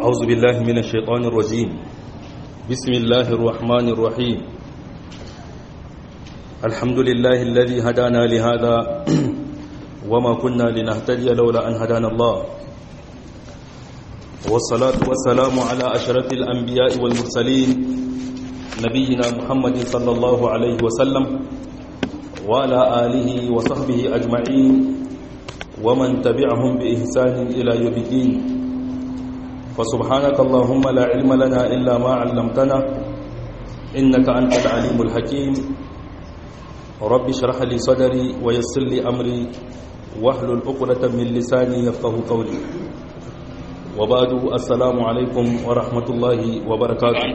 أعوذ بالله من الشيطان الرجيم بسم الله الرحمن الرحيم الحمد لله الذي هدانا لهذا وما كنا لنهتدي لولا أن هدانا الله والصلاة والسلام على أشرف الأنبياء والمرسلين نبينا محمد صلى الله عليه وسلم وعلى آله وصحبه أجمعين ومن تبعهم بإحسان إلى يوم الدين فسبحانك اللهم لا علم لنا إلا ما علمتنا إنك أنت العليم الحكيم رب اشرح لي صدري ويسر لي أمري واحلل عقدة من لساني يفقه قولي وبعد السلام عليكم ورحمة الله وبركاته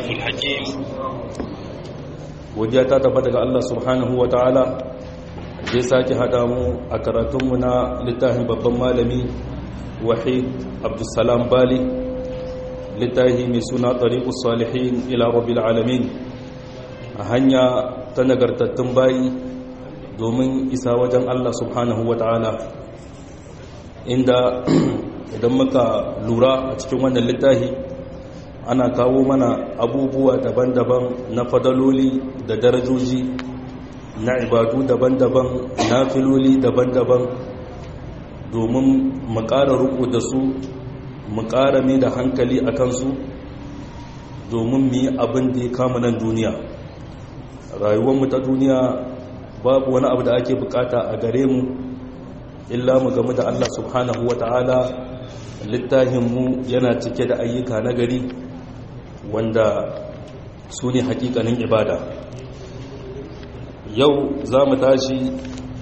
godiya ta tabbata ga Allah subhanahu wa ta'ala zai sake haɗa mu a karatunmu na littafin babban malami wahid abdulsalam bali littafi mai suna ɗariƙus salihin ila rabbil alamin a hanya ta nagartattun bayi domin isa wajen Allah subhanahu wa ta'ala inda idan muka lura a cikin wannan littafi ana kawo mana abubuwa daban-daban na fadaloli da darajoji na ibadu daban-daban na filoli daban-daban domin mu ƙara ruku da su mu ƙara mai da hankali a kansu domin mu yi abin da ya kama nan duniya rayuwarmu ta duniya babu wani abu da ake bukata a gare mu illa mu game da Allah subhanahu wa ta'ala littafinmu yana cike da ayyuka na gari wanda su ne hakikanin ibada yau za mu tashi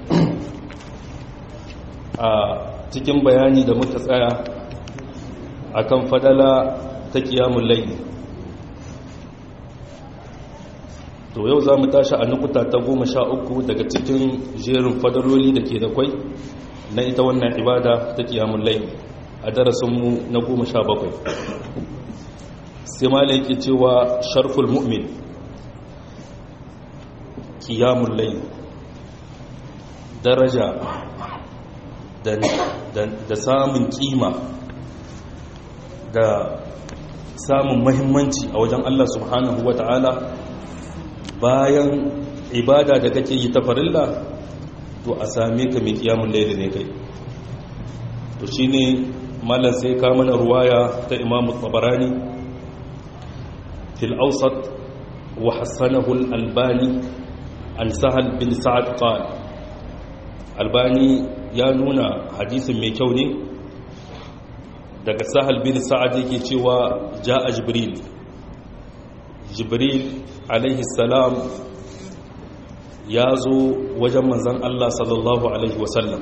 a cikin bayani da muka tsaya akan fadala ta kiyamun laili to yau za mu tashi a nukuta ta goma sha uku daga cikin jerin fadaloli da ke da kwai na ita wannan ibada ta kiyamun laili a darasinmu na goma sha bakwai sai ma yake cewa sharful mu'min kiyamun laili daraja da samun kima da samun mahimmanci a wajen Allah subhanahu wa ta'ala bayan ibada da kake yi ta farilla to a same ka mai kiyamun laili ne kai to shine malam sai ka mana ruwaya ta imamu tabarani fil awsat wa hassanahu al-albani an sahal bin sa'ad qala albani ya nuna hadisin mai kyau ne daga sahal bin sa'ad yake cewa ja'a jibril jibril alaihi salam ya zo wajen manzan Allah sallallahu alaihi wasallam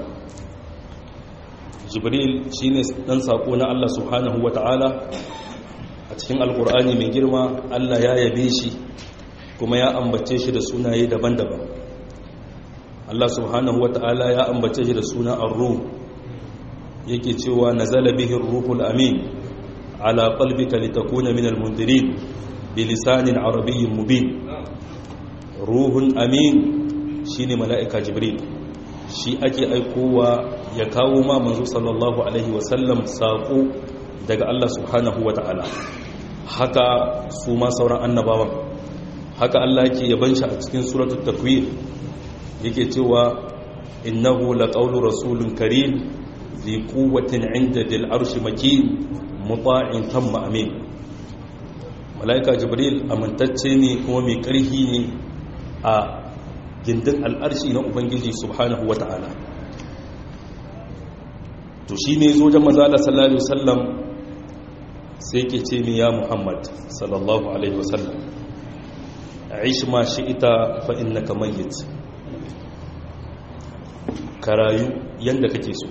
jibril shine dan sako na Allah subhanahu wata'ala a cikin alkur'ani mai girma Allah ya yabe shi kuma ya ambace shi da sunaye daban-daban Allah subhanahu wata'ala ya ambace shi da suna ar-ruh yake cewa nazala bihi ar-ruhul amin ala qalbika litakuna min al-mundirin bilisanin arabiyyin mubin ruhun amin shine mala'ika jibril shi ake aikowa ya kawo ma manzo sallallahu alaihi wasallam saƙo daga Allah subhanahu wa ta'ala haka su ma sauran annabawan haka Allah yake yaban shi a cikin suratul takwir yake cewa innahu laqawlu rasulun karim zi quwwatin 'inda dil arshi makin muta'in thumma amin malaika jibril amintacce ne kuma mai ƙarfi ne a gindin al'arshi na ubangiji subhanahu wa ta'ala to shi ne zo jan mazala sallallahu alaihi wasallam sai ke ce mi ya muhammad sallallahu alaihi wasallam aish ma shi ita fa innaka mayyit ka rayu yanda kake so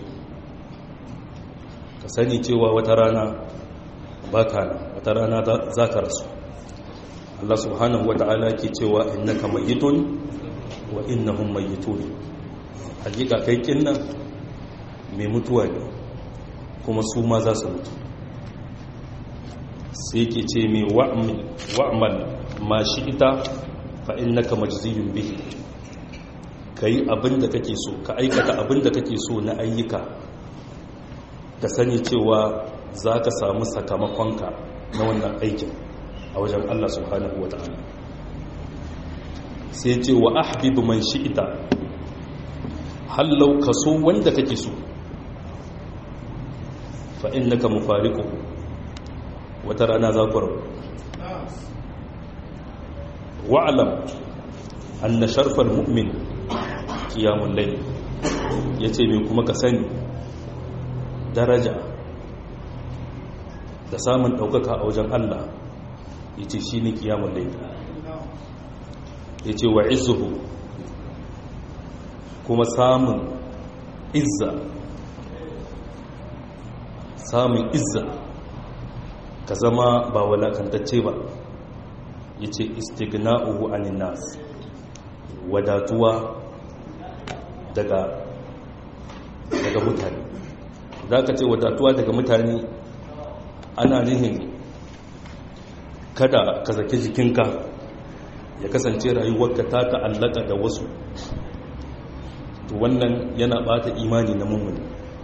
ka sani cewa wata rana baka nan wata rana za ka rasu Allah subhanahu wata'ala ke cewa innaka mayyitun wa innahum mayyitun hakika kai kinnan mai mutuwa ne kuma su ma za su mutu sai ke ce mai wa'amal ma shi ita fa innaka majziyun bihi kai abin da kake so ka aikata abin da kake so na ayyuka ka sani cewa za ka samu sakamakonka na wannan aikin a wajen Allah subhanahu wa ta'ala sai ce wa ahbibu man shi'ita hallau kaso wanda kake so fa innaka mufariqu wata rana za ku rabu wa'lam anna sharfal mu'min qiyamul layl yace me kuma ka sani daraja da samun daukaka a wajen Allah yace shine qiyamul layl yace wa izzuhu kuma samun izza samun izza ka zama ba walakantacce ba ya ce istigna'uhu anin nas wadatuwa daga daga mutane za ka ce wadatuwa daga mutane ana nihin kada ka zaki jikinka ya kasance rayuwarka ta ta'allaka da wasu to wannan yana bata imani na mummuni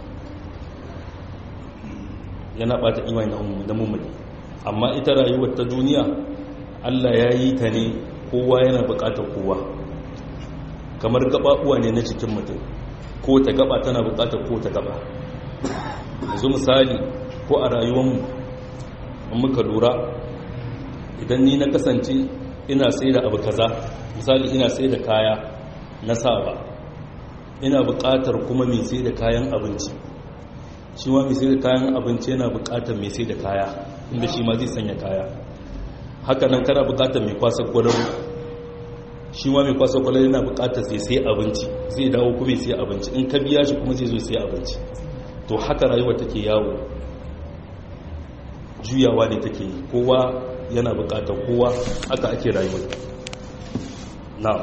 yana bata imani na mummuni amma ita rayuwar ta duniya Allah ya yi ta ne kowa yana bukatar kowa kamar gabaɓuwa ne na cikin mutum ko ta gaba tana bukatar ko ta gaba yanzu misali ko a rayuwarmu in muka lura idan ni na kasance ina sai da abu kaza misali ina sai da kaya na sawa ina bukatar kuma mai sai da kayan abinci shi ma mai sai da kayan abinci yana bukatar mai sai da kaya inda shi ma zai sanya kaya haka nan kana bukatar mai kwasa gwalaro shi ma mai kwasa gwalaro yana bukatar sai sai abinci zai dawo kuma sai abinci in ka biya shi kuma zai zo sai abinci to haka rayuwa take yawo juyawa ne take yi kowa yana bukatar kowa haka ake rayuwa na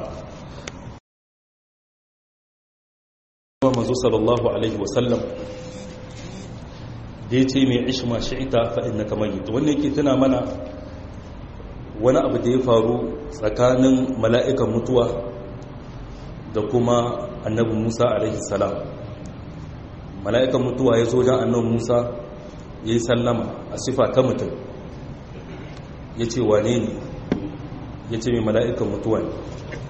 manzo sallallahu alaihi wasallam da ya ce mai ishma shi'ita fa'in na kamar yi wannan yake tuna mana wani abu da ya faru tsakanin mala'ikan mutuwa da kuma annabi musa alaihi salam mala'ikan mutuwa ya zo jan annabi musa ya yi sallama a sifa ta mutum ya ce wane ne ya ce mai mala'ikan mutuwa ne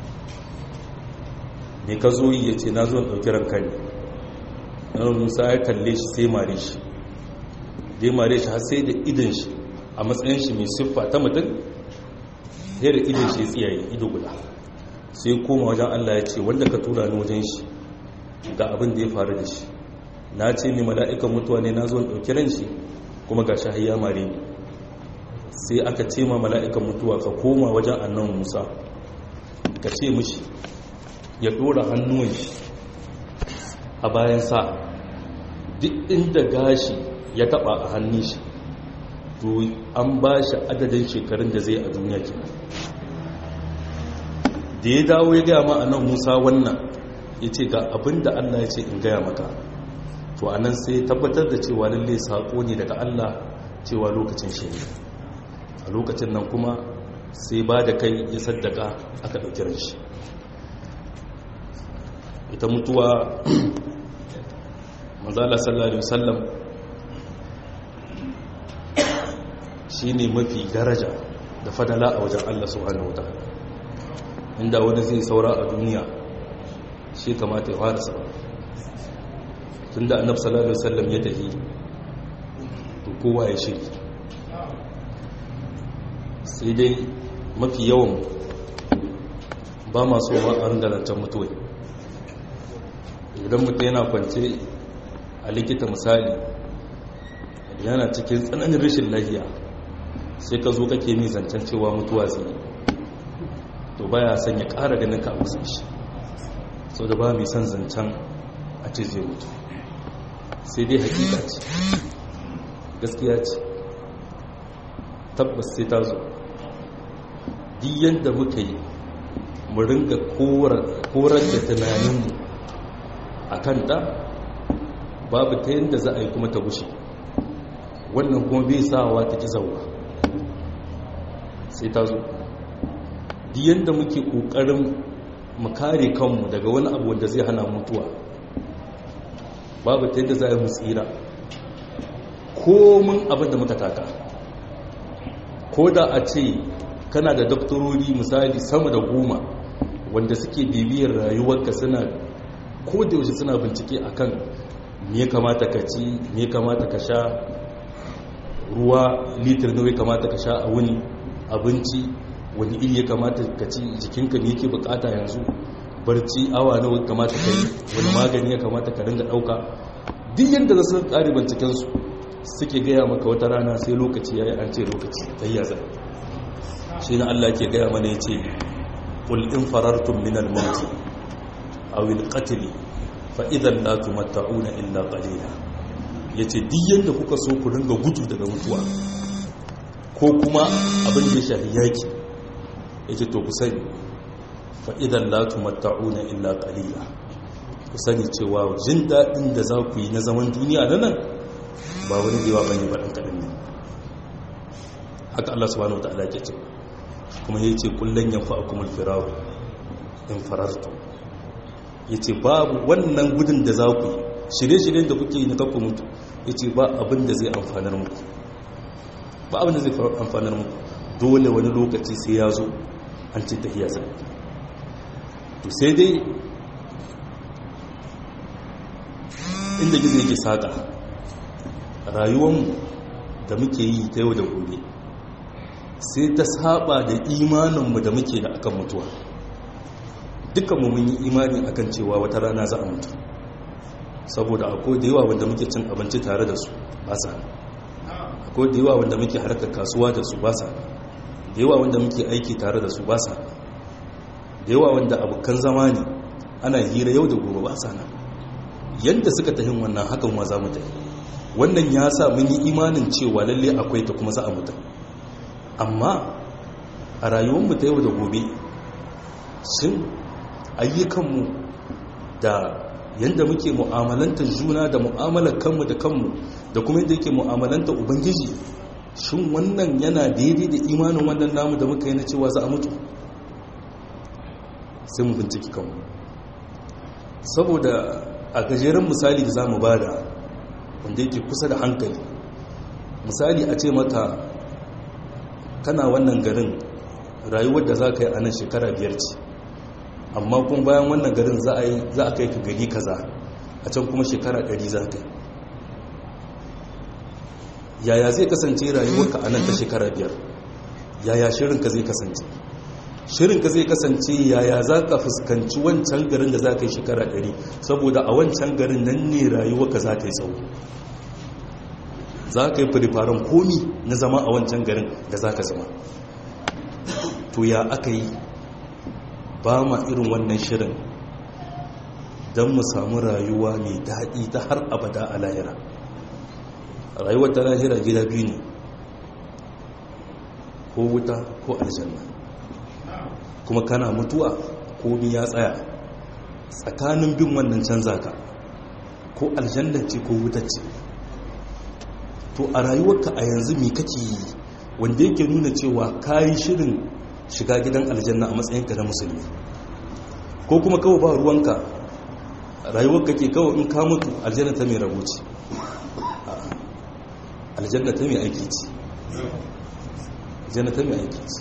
mai ka zo yi ya ce na zo ɗauki ranka ne annabi musa ya kalle shi sai mare shi da ya mare shi har sai da idan shi a matsayin shi mai siffa ta mutum sai da idan shi ya tsiyaye ido guda sai koma wajen Allah ya ce wanda ka tura ni wajen shi ga abin da ya faru da shi na ce mai mala'ikan mutuwa ne na zo ɗauki ran shi kuma ga shi hayya mare ni sai aka ce ma mala'ikan mutuwa ka koma wajen annan musa ka ce mishi ya ɗora hannuwan shi a bayan sa duk inda gashi ya taba a hannun shi to an ba shi adadin shekarun da zai a duniya ke da ya dawo ya gaya ma'anan musa wannan ya ce ga abin da allah ya ce in gaya maka to a nan sai tabbatar da cewa lalle saƙo ne daga allah cewa lokacin shi ne a lokacin nan kuma sai ba da kai ya saddaka aka ɗauki ran shi ita mutuwa manzala sallallahu alaihi wasallam shi ne mafi daraja da fadala a wajen Allah subhanahu wa inda wani zai saura a duniya shi kamata ya fara sama tun da annab sallallahu alaihi wasallam ya tafi to kowa ya shiri sai dai mafi yawan ba masu ma a ringalantar mutuwai idan mutum yana kwance a likita misali yana cikin tsananin rashin lafiya sai ka zo kake mi zancen cewa mutuwa zai to baya son ya ƙara ganin ka a shi sau da ba mai son zancen a ce zai mutu sai dai hakika ce gaskiya ce tabbas sai ta zo diyan da muka yi mu ringa korar da tunaninmu a kanta babu ta yadda za a yi kuma ta gushe wannan kuma bai sawa ta ki zauwa sai ta zo diyan da muke ƙoƙarin mu kare kanmu daga wani abu wanda zai hana mutuwa babu ta yadda za a yi mu tsira komin abin da muka taka ko da a ce kana da doktorori misali sama da goma wanda suke bibiyar rayuwarka suna ko da yaushe suna bincike akan me kamata ka ci me kamata ka sha ruwa litir nawa kamata ka sha a wuni abinci wani iri ya kamata ka ci jikinka ne yake bukata yanzu barci awa nawa kamata ka yi wani magani ya kamata ka ringa dauka duk yadda za su kare bincikensu suke gaya maka wata rana sai lokaci ya yi an ce lokaci tayyaza shi na Allah ke gaya mana ya ce ƙul in farartun minal mauti a wil ƙatili fa'idan la tumatta'una illa qalila yace duk yanda kuka so ku ringa gudu daga mutuwa ko kuma abin da ya shafi yaki yace to ku sani fa'idan la tumatta'una illa qalila ku sani cewa jin daɗin da za ku yi na zaman duniya na nan ba wani da yawa bane ba ɗan kaɗan ne haka Allah subhanahu wa ta'ala ke ce kuma yace kullun yanfa'akumul firaru in farartum ya ce babu wannan gudun da za ku yi shirye-shiryen da kuke yi na kakku mutu ya ce ba abin da zai amfanar muku ba abin da zai amfanar muku dole wani lokaci sai ya zo an ce ta iya zai to sai dai inda gizo yake saƙa rayuwanmu da muke yi ta yau da gobe sai ta saba da imaninmu da muke da akan mutuwa dukkanmu mun yi imani akan cewa wata rana za a mutu saboda akwai da yawa wanda muke cin abinci tare da su ba sa akwai da yawa wanda muke harkar kasuwa da su ba sa da yawa wanda muke aiki tare da su ba sa da yawa wanda abokan zama ne ana hira yau da gobe ba sa nan yadda suka tahin wannan hakan ma za mu tafi wannan ya sa mun yi imanin cewa lalle akwai ta kuma za a mutu amma a rayuwarmu ta yau da gobe shin ayyukanmu da yadda muke mu'amalanta juna da mu'amalar kanmu da kanmu da kuma yadda yake mu'amalanta ubangiji shin wannan yana daidai da imanin wannan namu da muka yi na cewa za a mutu sai mu binciki kanmu saboda a gajeren misali da za mu bada wanda yake kusa da hankali misali a ce mata kana wannan garin rayuwar da za ka yi a nan shekara biyar ce amma kuma bayan wannan garin za a kai ka gari kaza a can kuma shekara ɗari za ka yi yaya zai kasance rayuwarka a nan ta shekara biyar yaya shirinka zai kasance shirinka zai kasance yaya za ka fuskanci wancan garin da za ka yi shekara ɗari saboda a wancan garin nan ne rayuwarka za ta yi tsawo za ka yi firifaren komi na zama a wancan garin da za ka zama to ya aka yi ba ma irin wannan shirin don mu samu rayuwa mai daɗi ta har abada a lahira rayuwar ta lahira gida biyu ne ko wuta ko aljanna kuma kana mutuwa komi ya tsaya tsakanin bin wannan canza ka ko aljanna ce ko wuta ce to a rayuwarka a yanzu me kake yi wanda yake nuna cewa kayi shirin shiga gidan aljanna a matsayinka na musulmi ko kuma kawai ba ruwanka rayuwarka ke kawai in ka mutu aljanna ta mai rabo ce aljanna ta mai aiki ce aljanna ta mai aiki ce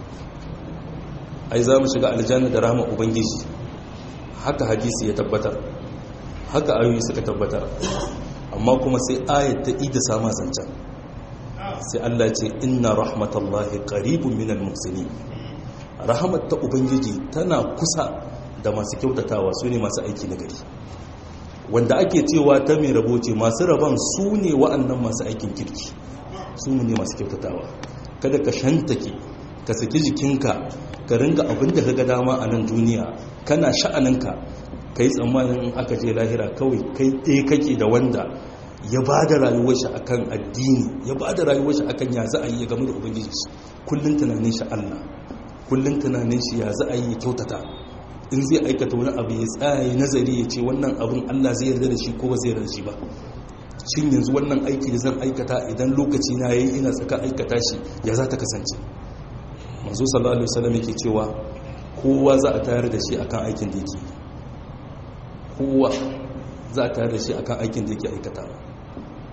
ai za mu shiga aljanna da rahama ubangiji haka hadisi ya tabbatar haka ayoyi suka tabbatar amma kuma sai ayat ta ida sama zancen sai Allah ce inna rahmatallahi qaribun minal muhsinin rahmat ta ubangiji tana kusa da masu kyautatawa su ne masu aiki na gari wanda ake cewa ta mai rabo ce masu rabon su ne wa'annan masu aikin kirki su ne masu kyautatawa kada ka shantake ka saki jikinka ka ringa abin da ka ga dama a nan duniya kana sha'aninka ka yi tsammanin aka je lahira kawai kai ɗaya kake da wanda ya ba da rayuwar shi akan addini ya ba da rayuwar shi akan ya za a yi ya game da ubangiji kullum tunanin shi Allah kullum tunanin shi ya za a yi ya kyautata in zai aikata wani abu ya tsaya nazari ya ce wannan abin Allah zai yarda da shi ko ba zai yarda da shi ba shin yanzu wannan aiki da zan aikata idan lokaci na yayi ina tsaka aikata shi ya za ta kasance manzo sallallahu alaihi wasallam yake cewa kowa za a tayar da shi akan aikin da yake kowa za a tayar da shi akan aikin da yake aikatawa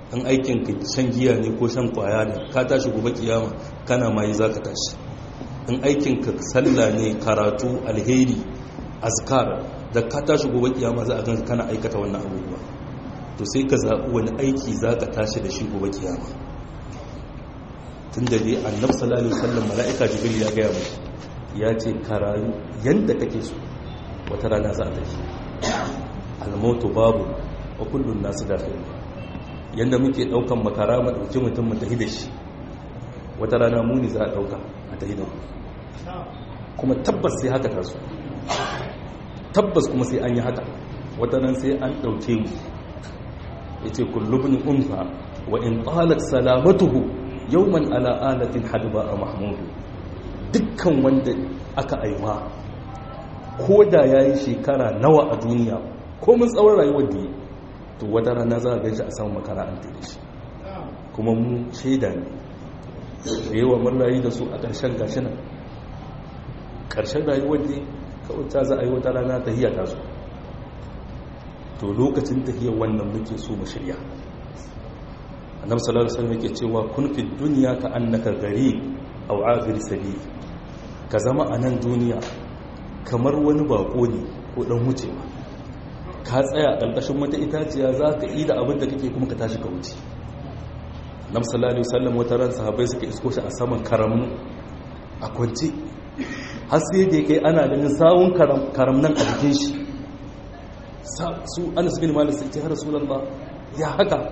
in aikin ka shan giya ne ko shan kwaya ne ka tashi gobe kiyama kana mai za ka tashi in aikin ka sallah ne karatu alheri azkar da ka tashi gobe kiyama za a ganka kana aikata wannan abubuwa to sai ka zaɓi wani aiki za ka tashi da shi gobe kiyama tun da dai annab sallallahu alaihi wasallam mala'ika jibril ya gaya mu ya ce ka rayu yanda kake so wata rana za a tafi almautu babu wa kullun nasu dakhil yanda muke daukan makara mu dauki mutum mu tafi da shi wata rana mu ne za a dauka a tafi da mu kuma tabbas sai haka taso tabbas kuma sai an yi haka wata nan sai an dauke mu yace kullu ibn unfa wa in talat salamatuhu yawman ala alatin hadba mahmudu dukkan wanda aka aiwa ko da yayi shekara nawa a duniya ko mun tsawon rayuwar da yi to wata rana za a ganshi a samun makara an da shi kuma mu shaida ne da yawa mun rayu da su a ƙarshen gashi nan ƙarshen rayuwar da kawai ta za a yi wata rana ta hiyata su to lokacin tahiyar wannan muke so mu shirya annabi sallallahu alaihi wasallam yake cewa kun fi dunya ka annaka gari aw abir sabi ka zama a nan duniya kamar wani bako ne ko dan wucewa ka tsaya ƙarƙashin wata itaciya za ka yi da abin da kake kuma ka tashi ka wuce annabi sallallahu alaihi wasallam wata ran sahabbai suka isko shi a saman karamu a kwance har sai da kai ana ganin sawun karam nan a jikin shi su anas bin malik sai ce har rasulullah ya haka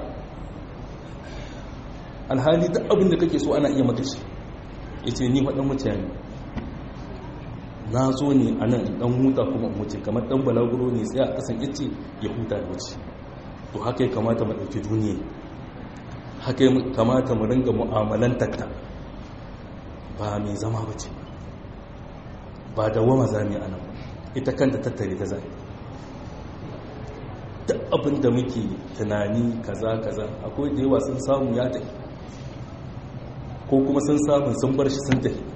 alhali duk abin da kake so ana iya maka shi yace ni fadan mutane na zo ne a nan dan huta kuma wuce kamar dan balaguro ne sai a kasan yace ya huta da wuce to haka ya kamata mu dauki duniya haka ya kamata mu ringa mu'amalantar ta ba mai zama bace ba da wama zami a nan ita kanta tattare ta zai duk abin da muke tunani kaza kaza akwai da yawa sun samu ya tafi ko kuma sun samu sun bar shi sun tafi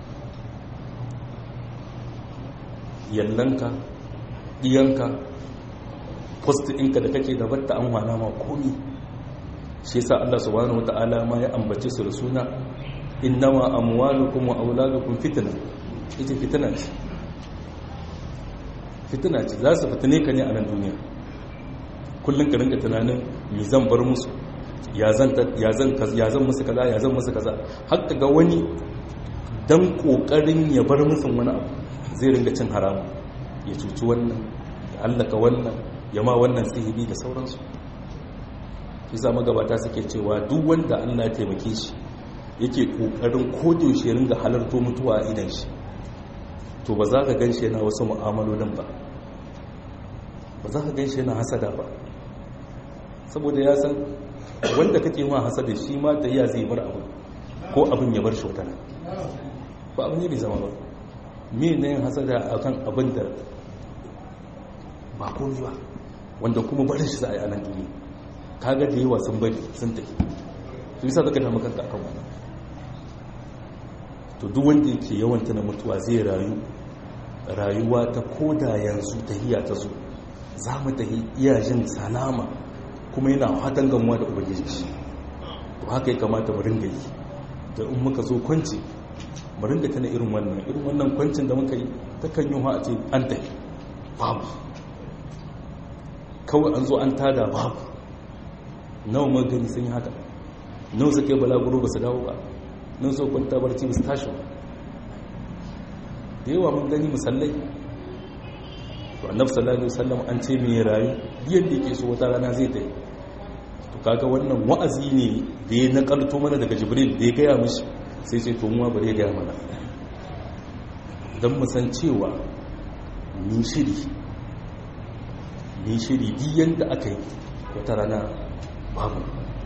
yallanka ɗiyanka post ɗinka da kake da batta an wana ma komi shi yasa Allah subhanahu wata'ala ma ya ambace su da suna innama amwalukum wa auladukum fitna ita fitina ce fitina ce za su fitine ka ne a nan duniya kullum ka rinka tunanin me zan bar musu ya zan musu kaza ya zan musu kaza haka ga wani dan kokarin ya bar musu wani abu zai ringa cin haramu ya cuci wannan ya hallaka wannan ya ma wannan sihiri da sauransu isa magabata suke cewa duk wanda allah ya taimake shi yake kokarin kodiyoshe ya ringa halarto mutuwa a idan shi to ba za ka gan shi yana wasu mu'amalolin ba ba za ka gan shi yana hasada ba saboda ya san wanda kake ma hasada shi ma da iya zai bar abu ko abin ya bar shi wata ba abin ne bai zama ba me na yin hasada a kan abin da ba komi ba wanda kuma barin shi za a yi anan duniya kaga da yawa sun bari sun tafi su bisa zaka damu kanka akan wannan to duk wanda yake yawan tana mutuwa zai rayu rayuwa ta koda yanzu tahiya ta zo za mu tahi iya jin salama kuma yana hatan gamuwa da ubangiji shi to haka ya kamata mu ringa yi da in muka zo kwanci mu ringa tana irin wannan irin wannan kwancin da muka yi ta kan yi a ce an tafi babu kawai an zo an tada babu nawa mun gani sun yi haka nawa suka yi balaguro ba su dawo ba nan so kwanta barci ba su tashi ba da yawa mun gani musallai to annabi sallallahu alaihi wasallam an ce mai rayu biyan da yake so wata rana zai tafi to kaga wannan wa'azi ne da ya nakalto mana daga jibril da ya gaya mishi sai sai to muwa bare ya gaya mana don mu san cewa ni shiri ni shiri biyan da aka yi wata rana babu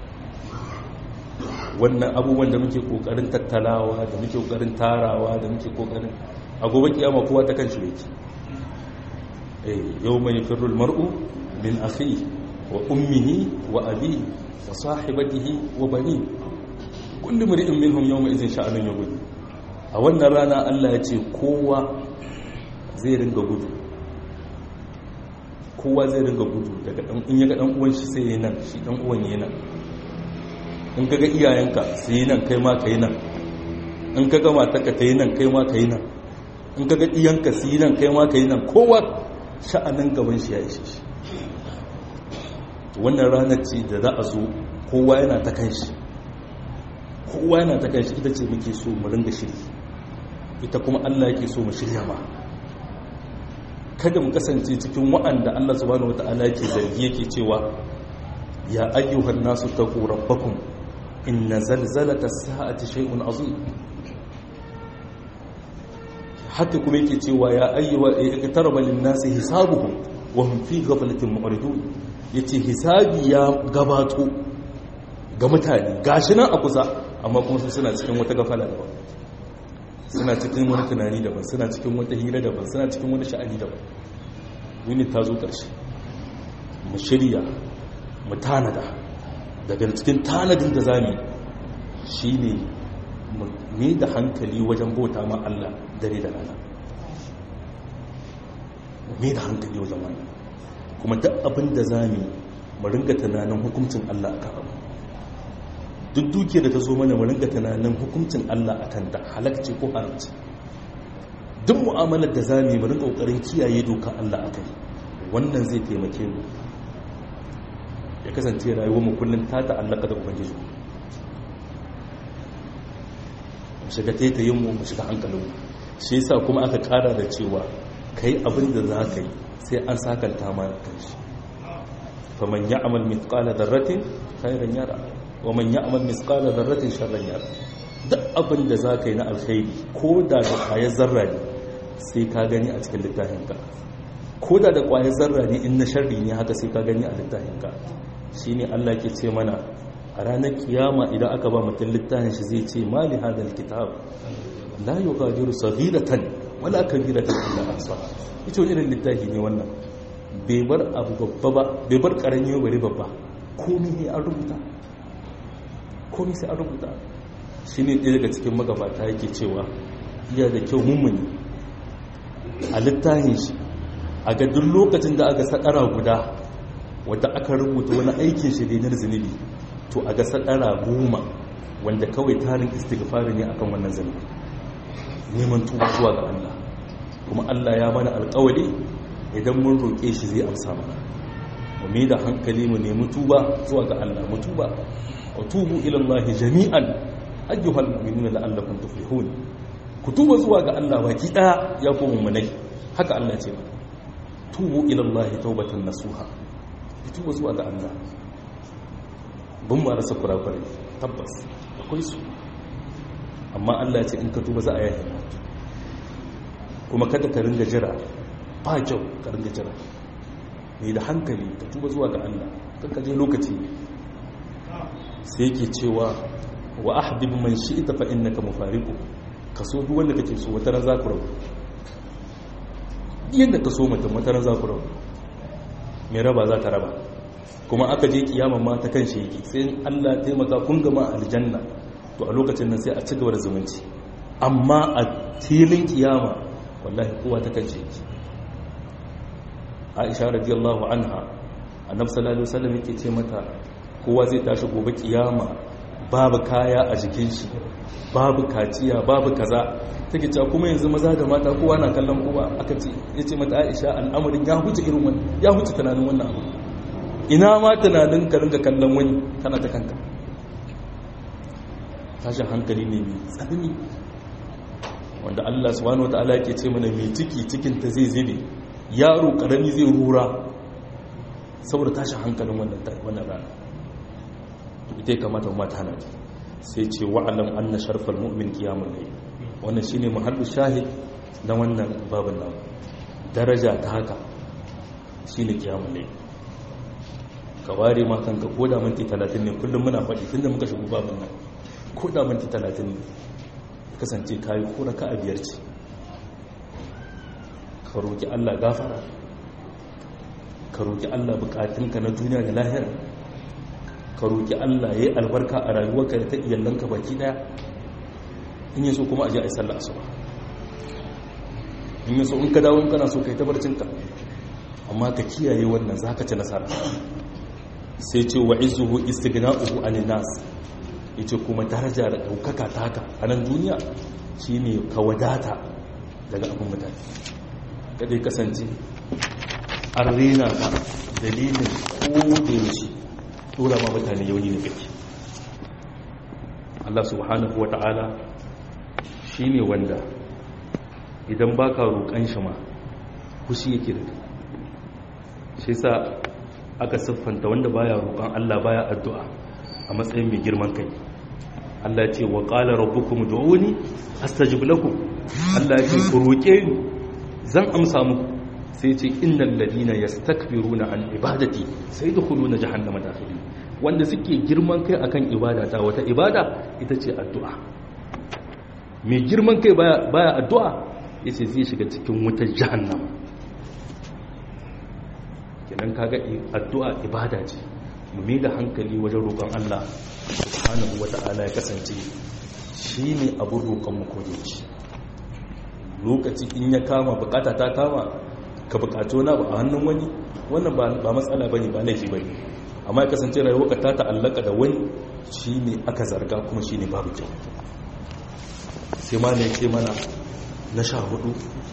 wannan abubuwan da muke kokarin tattalawa da muke kokarin tarawa da muke kokarin a gobe kiyama kowa ta kan shi yake eh yau mai firul mar'u min akhi wa ummihi wa abi wa sahibatihi wa bani kullu mar'in minhum yawma idhin sha'anun yughni a wannan rana Allah ya ce kowa zai ringa gudu kowa zai ringa gudu daga dan in ya ga dan uwan shi sai yana shi dan uwan yana in kaga iyayenka su yi nan kai ma ka yi nan in kaga matarka ta yi nan kai ma ka yi nan in kaga iyanka su yi nan kai ma ka yi nan kowa sha'anin gaban shi ya ishe shi wannan ranar ce da za a zo kowa yana ta kan shi kowa yana ta kan shi ita ce muke so mu ringa shiri ita kuma Allah yake so mu shirya ba kada mu kasance cikin wa'anda Allah subhanahu wata'ala yake zargi yake cewa ya ayyuhan nasu taqu rabbakum inna zalzalata as-sa'ati shay'un azim haka kuma yake cewa ya ayyuha iktaraba lin-nasi hisabuhum wa hum fi ghaflatin mu'ridun yace hisabi ya gabato ga mutane gashi nan a kusa amma kuma su suna cikin wata gafala daban suna cikin wani tunani daban suna cikin wata hira daban suna cikin wani sha'ani daban yuni ta zo ƙarshe mu shirya mu tanada daga cikin tanadin da zami shi ne ne da hankali wajen bauta ma Allah dare da rana ne da hankali wajen wannan kuma duk abin da zami mu ringa tunanin hukuncin Allah a kan duk duke da ta zo mana mu ringa tunanin hukuncin Allah a kanta halakci ko haramci duk mu'amalar da za mu yi mu ringa kokarin kiyaye doka Allah a kai wannan zai taimake mu ya kasance rayuwar mu kullum ta ta'allaka da ubangiji mu shiga taitayin mu mu shiga hankalin mu shi yasa kuma aka kara da cewa kai abin da za ka yi sai an sakanta ma kanshi faman ya'mal mithqala dharratin khairan yara wa man ya'mal misqala dharratin sharran yara duk abin da zaka yi na alkhairi ko da da kwayar zarra ne sai ka gani a cikin littafin ka ko da da kwayar zarra ne in na sharri ne haka sai ka gani a littafin ka shine Allah ke ce mana a ranar kiyama idan aka ba mutum littafin shi zai ce mali hadal kitab la yughadiru saghiratan wala kabiratan illa ahsaha ita wani irin littafi ne wannan bai bar abu babba ba bai bar karami bari babba komai ne an rubuta komi sai an rubuta shi ne ɗaya daga cikin magabata yake cewa iya da kyau mummuni a littafin shi a ga duk lokacin da aka saɗara guda wadda aka rubuta wani aikin shi da yanar zunubi to a ga saɗara goma wanda kawai tarin istighfari ne akan wannan zunubi neman tuba zuwa ga Allah kuma Allah ya mana alƙawari idan mun roƙe shi zai amsa mana mu mai da hankali mu nemi tuba zuwa ga Allah mu tuba وتوبوا إلى الله جميعا أيها المؤمنون لعلكم تفلحون كتوبوا زوا ga Allah baki daya ya kuma munai haka Allah ce tubu ila Allah taubatan nasuha tubu zuwa ga Allah bun ma rasa kurakure tabbas akwai su amma Allah ya ce in ka tuba za a yi kuma kada ka ringa jira ba kyau ka ringa jira ne da hankali ka tuba zuwa ga Allah ka je lokaci sai yake cewa wa ahbib man shi'ta fa innaka mufariqu kaso duk wanda kake so wata ran za ku rabu yanda ka so mutum wata ran za ku rabu mai raba za ta raba kuma aka je kiyama ma ta kan shi yake sai Allah ya taimaka kun gama aljanna to a lokacin nan sai a ci gaba da zumunci amma a filin kiyama wallahi kowa ta kan shi yake Aisha radiyallahu anha annabi sallallahu alaihi wasallam yake ce mata kowa zai tashi gobe kiyama babu kaya a jikin shi babu kaciya babu kaza take cewa kuma yanzu maza da mata kowa na kallon kowa aka ce yace mata Aisha al'amarin ya huce irin wannan ya huce tunanin wannan abu ina ma tunanin ka ringa kallon wani kana ta kanka tashin hankali ne mai tsanani wanda Allah subhanahu wataala yake ce mana mai ciki cikin ta zai zube yaro karami zai rura saboda tashin hankalin wannan wannan rana ita ya kamata mu mata hana sai ce wa'alam anna sharfal mu'min qiyamul layl wannan shine muhallu shahid na wannan babin nan daraja ta haka shine qiyamul layl ka ware ma kanka ko da minti 30 ne kullum muna faɗi tunda muka shigo babin nan ko da minti 30 ne kasance kayi ko raka a biyar ce ka roki Allah gafara ka roki Allah bukatunka na duniya da lahira ka roƙi Allah ya yi albarka a rayuwarka da ta iyalanka baki daya in yi so kuma a ji a yi sallah asuba in yi so in ka dawo in kana so ka yi tabarcinka amma ka kiyaye wannan za ka ci nasara sai ce wa izuhu istighna'uhu anin nas yace kuma daraja da daukaka ta haka a nan duniya shine ka wadata daga abin mutane kada ya kasance an rena ka dalilin ko da yaushe dora ma mutane yauni da kake Allah subhanahu wa ta'ala shi ne wanda idan ba ka roƙon shi ma kushi yake da shi sa aka siffanta wanda baya roƙon Allah baya addu'a a matsayin mai girman kai Allah ce wa ƙala rabbukum du'uni astajib lakum Allah ce ku roƙe ni zan amsa muku sai ce innal ladina yastakbiruna an ibadati sai dukhuluna jahannama dakhilin wanda suke girman kai akan ibada ta wata ibada ita ce addu'a mai girman kai baya addu'a yace zai shiga cikin wutar jahannama kenan kaga addu'a ibada ce mu mai da hankali wajen roƙon Allah subhanahu wata'ala ya kasance shine abun roƙon mu kodayaushe lokaci in ya kama bukata ta kama ka bukato na ba a hannun wani wannan ba matsala bane ba laifi bane amma ya kasance rayuwa ta ta'allaka da wani shine aka zarga kuma shine babu kyau sai ma ne ce mana na sha hudu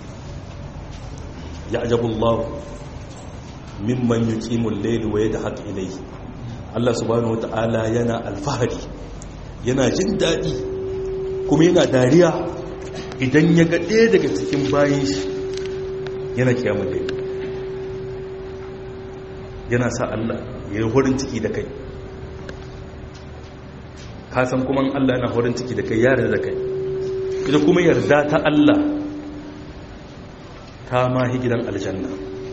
ya ajabullah mimman yuqimul layli wa yadhaq ilayhi Allah subhanahu wata'ala yana alfahari yana jin daɗi kuma yana dariya idan ya ga ɗaya daga cikin bayan shi yana kiyamun da yana sa Allah ya yi horin ciki da kai kasan kuma Allah yana horin ciki da kai yare da kai ita kuma yarda ta Allah ta mahi gidan aljanna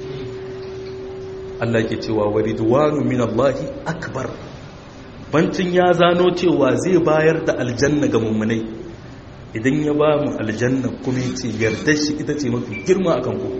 Allah ke cewa wa ridwanu min Allahi akbar bancin ya zano cewa zai bayar da aljanna ga mummunai idan ya ba mu aljanna kuma ce yardar shi ita ce mafi girma akan ku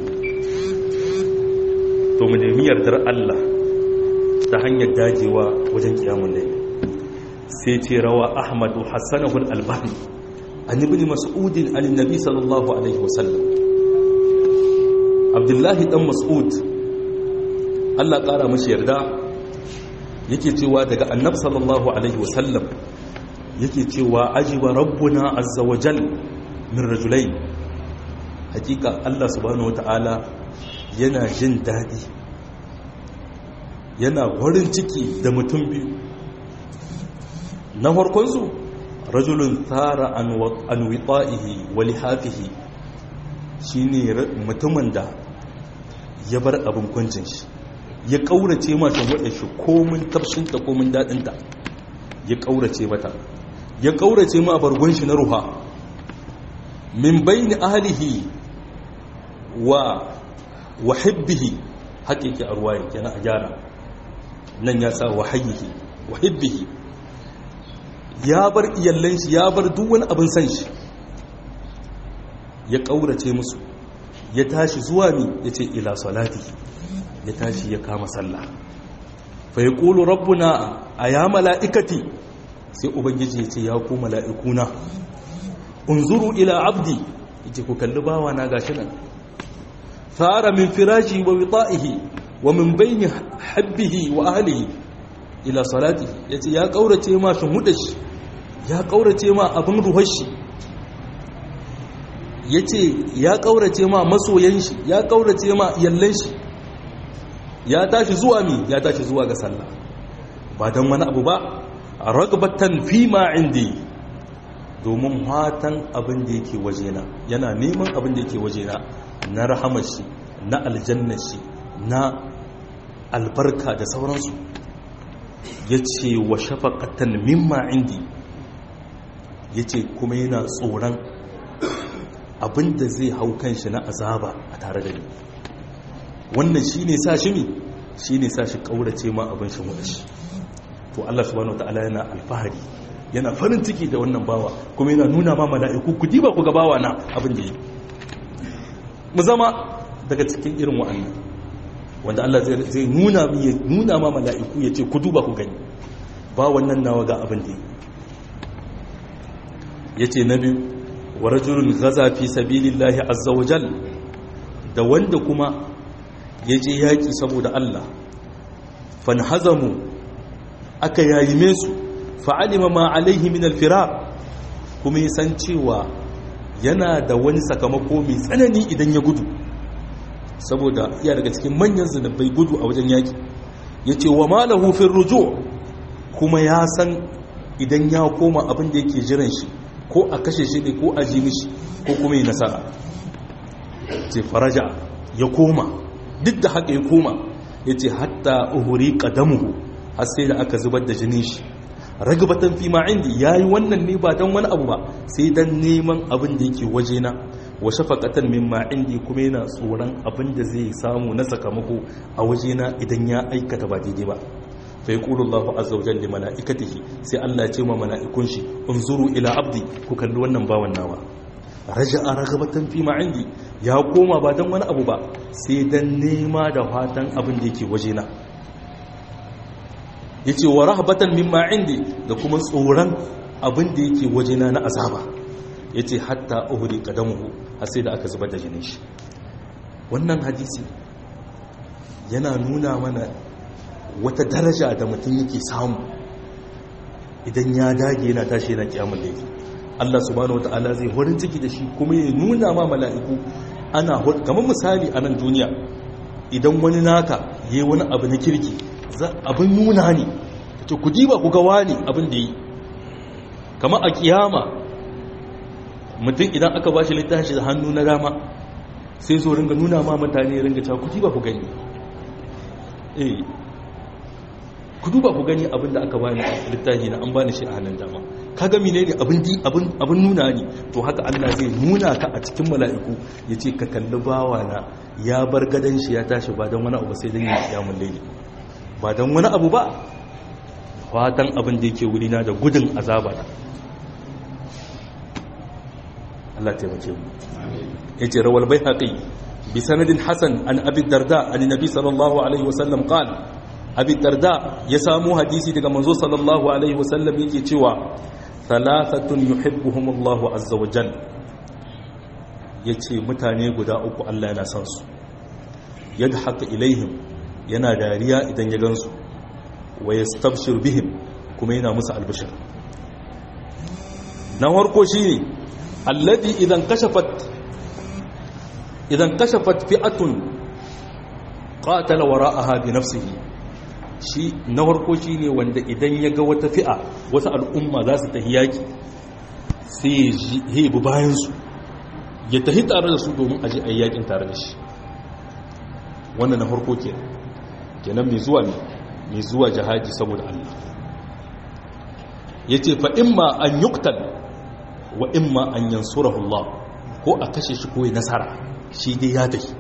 to mu nemi yardar Allah ta hanyar dajewa wajen kiyamun laili sai ce rawa ahmadu hassanahu al-albani an ibn mas'ud an annabi sallallahu alaihi wasallam abdullahi dan mas'ud Allah kara mashi yarda yake cewa daga annab sallallahu alaihi wasallam yake cewa ajiba rabbuna azza wa jal min rajulain hakika Allah subhanahu wataala yana jin dadi yana warin ciki da mutum biyu na farkon su rajulun tsara an wita'ihi wa lihafihi shine mutumin da ya bar abin kwancin shi ya kaurace mata wadda shi komin tafshinta komin daɗinta ya kaurace mata ya kaurace ma bargon shi na ruha min bayni ahlihi wa wa hibbihi haƙiƙi a ruwayin kenan a gyara nan ya sa wa hayyihi wa hibbihi ya bar iyallan shi ya bar duk wani abin san shi ya kaurace musu ya tashi zuwa mi ya ce ila salati ya tashi ya kama sallah fa ya ƙulu rabbuna a ya mala'ikati sai ubangiji ya ce ya ku mala'ikuna unzuru ila abdi ya ce ku kalli bawa na gashi nan fara min firashi wa wita'ihi wa min bayni habbihi wa ahlihi ila salati ya ce ya ƙaurace ma shi hudashi ya ƙaurace ma abin ruhashi ya ce ya ƙaurace ma masoyan shi ya ƙaurace ma yallan shi ya tashi zuwa mi ya tashi zuwa ga sallah ba don wani abu ba ragbatan fi ma indi domin hatan abin da yake wajena yana neman abin da yake wajena na rahamar shi na aljannar shi na albarka da sauransu ya ce wa shafaƙatan mimma indi ya ce kuma yana tsoron abinda zai hau kanshi na azaba a tare da ni wannan shi ne sa shi mi shi ne sa shi ƙaurace ma abin shi shi to Allah subhanahu wata'ala yana alfahari yana farin ciki da wannan bawa kuma yana nuna ma mala'iku ku diba ku ga bawa na abin da yi mu zama daga cikin irin wa'annan wanda Allah zai nuna nuna ma mala'iku ya ce ku duba ku gani ba wannan nawa ga abin da yi ya ce na biyu wa rajulun gaza fi sabilillahi azza wa jal da wanda kuma ya je yaƙi saboda Allah fanhazamu aka yayime su fa'alima ma alaihi min alfira kuma ya san cewa yana da wani sakamako mai tsanani idan ya gudu saboda iya daga cikin manyan zunubai gudu a wajen yaki ya ce wa malahu fin rujo kuma ya san idan ya koma abin da yake jiran shi ko a kashe shi ne ko a ji mishi ko kuma yi nasara ce faraja ya koma duk da haka ya koma ya ce hatta uhuri ƙadamuhu har sai da aka zubar da jinin shi ragabatan fi ma'indi ya yi wannan ne ba don wani abu ba sai don neman abin da yake wajena wa shafaqatan min ma'indi kuma yana tsoron abin da zai samu na sakamako a wajena idan ya aikata ba daidai ba fa yaqulu Allahu azza wa jalla malaikatihi sai Allah ya ce ma mala'ikun shi unzuru ila abdi ku kalli wannan bawan nawa raja'a ragabatan fi ma'indi ya koma ba don wani abu ba sai dan nema da fatan abin da yake wajena yace wa rahbatan mimma indi da kuma tsoron abin da yake wajena na azaba yace hatta uhri qadamuhu har sai da aka zubar da jinin shi wannan hadisi yana nuna mana wata daraja da mutum yake samu idan ya dage yana tashi yana kiyamul layli Allah subhanahu wataala zai horin ciki da shi kuma ya nuna ma mala'iku ana kamar misali a nan duniya idan wani naka yayi wani abu na kirki abin nuna ne to ku diba ku ga wani abin da yi kama a kiyama mutum idan aka ba shi littafi da hannu na dama sai zo ringa nuna ma mutane ringa cewa ku diba ku gani eh ku duba ku gani abin da aka bani littafi na an bani shi a hannun dama kaga menene abin di abin abin nuna ne to haka Allah zai nuna ka a cikin mala'iku yace ka kalli bawa na ya bar gadan shi ya tashi ba don wani abu sai dan ya kiyamul layli ba don wani abu ba fatan abin da yake wurina da gudun azaba na Allah taimake mu yace rawal baihaqi bi sanadin hasan an abi darda an nabi sallallahu alaihi wasallam qala abi darda ya samu hadisi daga manzo sallallahu alaihi wasallam yake cewa thalathatun yuhibbuhumullahu azza wa jalla yace mutane guda uku Allah yana son su yadhaqu ilaihim yana dariya idan ya gansu wa yastabshir bihim kuma yana musu albishir na farko shine alladhi idan kashafat idan kashafat fi'atun qatala wara'aha bi nafsihi shi na farko shine wanda idan ya ga wata fi'a wata al'umma za su tafi yaki sai ya bi bayan su ya tafi tare da su domin aje ayyakin tare da shi wannan na farko kenan kenan mai zuwa ne mai zuwa jihadi saboda Allah ya ce fa imma an yuktal wa imma an yansurahu Allah ko a kashe shi ko ya nasara shi dai ya tafi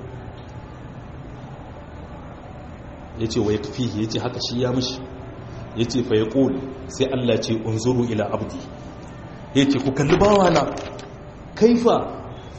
ya ce wa ya tafi ya ce haka shi ya mishi ya ce fa ya ƙoli sai Allah ce unzuru ila abdi ya ce ku kalli bawana kaifa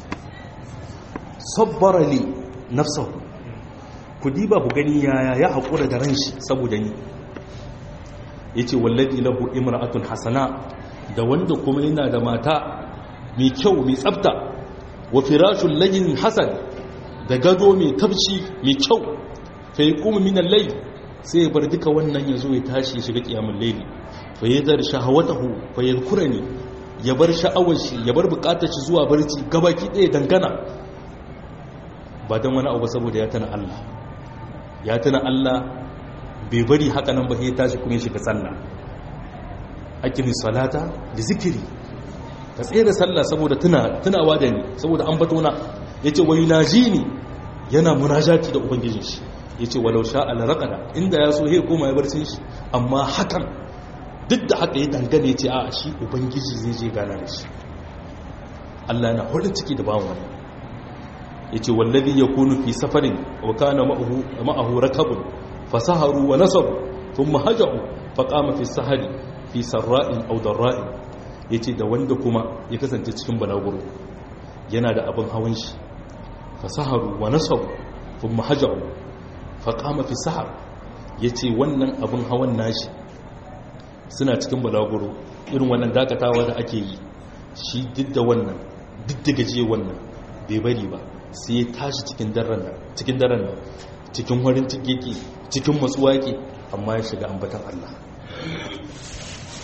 sabbara li nafsahu ku diba ku gani yaya ya haƙura da ran shi saboda ni ya ce wallaɗi lahu imra'atun hasana da wanda kuma yana da mata mai kyau mai tsabta wa firashun lagin hasan da gado mai tabci mai kyau fa yi kuma minan lai sai ya bar duka wannan ya zo ya tashi ya shiga ƙiyamun laili fa ya zar shahawatahu fa ya kura ne ya bar sha'awar shi ya bar bukatar shi zuwa barci gabaki ɗaya dangana ba don wani abu saboda ya tana Allah ya tuna Allah bai bari haka nan ba ya tashi kuma ya shiga sallah akimi salata da zikiri ka tsaye da sallah saboda tunawa da ni saboda an batona ya ce wai naji ni yana munajati da ubangijin shi ya ce walau sha alaraqada inda ya so ya koma ya barcin shi amma hakan duk da haka ya dangane ya ce a shi ubangiji zai je gana da shi Allah na hudu ciki da bawon wannan yace wallazi yakunu fi safarin wa kana ma'ahu ma'ahu rakabun fasaharu wa nasabu thumma haja'u faqama fi sahari fi sarra'in aw darra'in yace da wanda kuma ya kasance cikin balaguro yana da abin hawan shi fasaharu wa nasabu thumma haja'u faqama fi sahar yace wannan abin hawan nashi suna cikin balaguro irin wannan dakatawa da ake yi shi duk da wannan duk da gaje wannan bai bari ba sai ya tashi cikin daren nan cikin daren nan cikin warin cikeke cikin matsuwa yake amma ya shiga ambatan Allah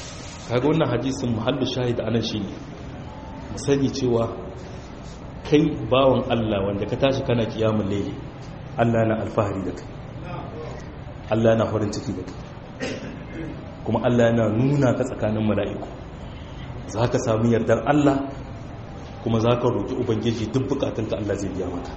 kaga wannan hadisin muhallu shahid anan shine mu sani cewa kai bawan Allah wanda ka tashi kana kiyamul layli Allah na alfahari da kai Allah na farin ciki da kai kuma Allah yana nuna ka tsakanin mala'iku za ka sami yardar Allah kuma za ka roƙi ubangiji duk bukatunka Allah zai biya maka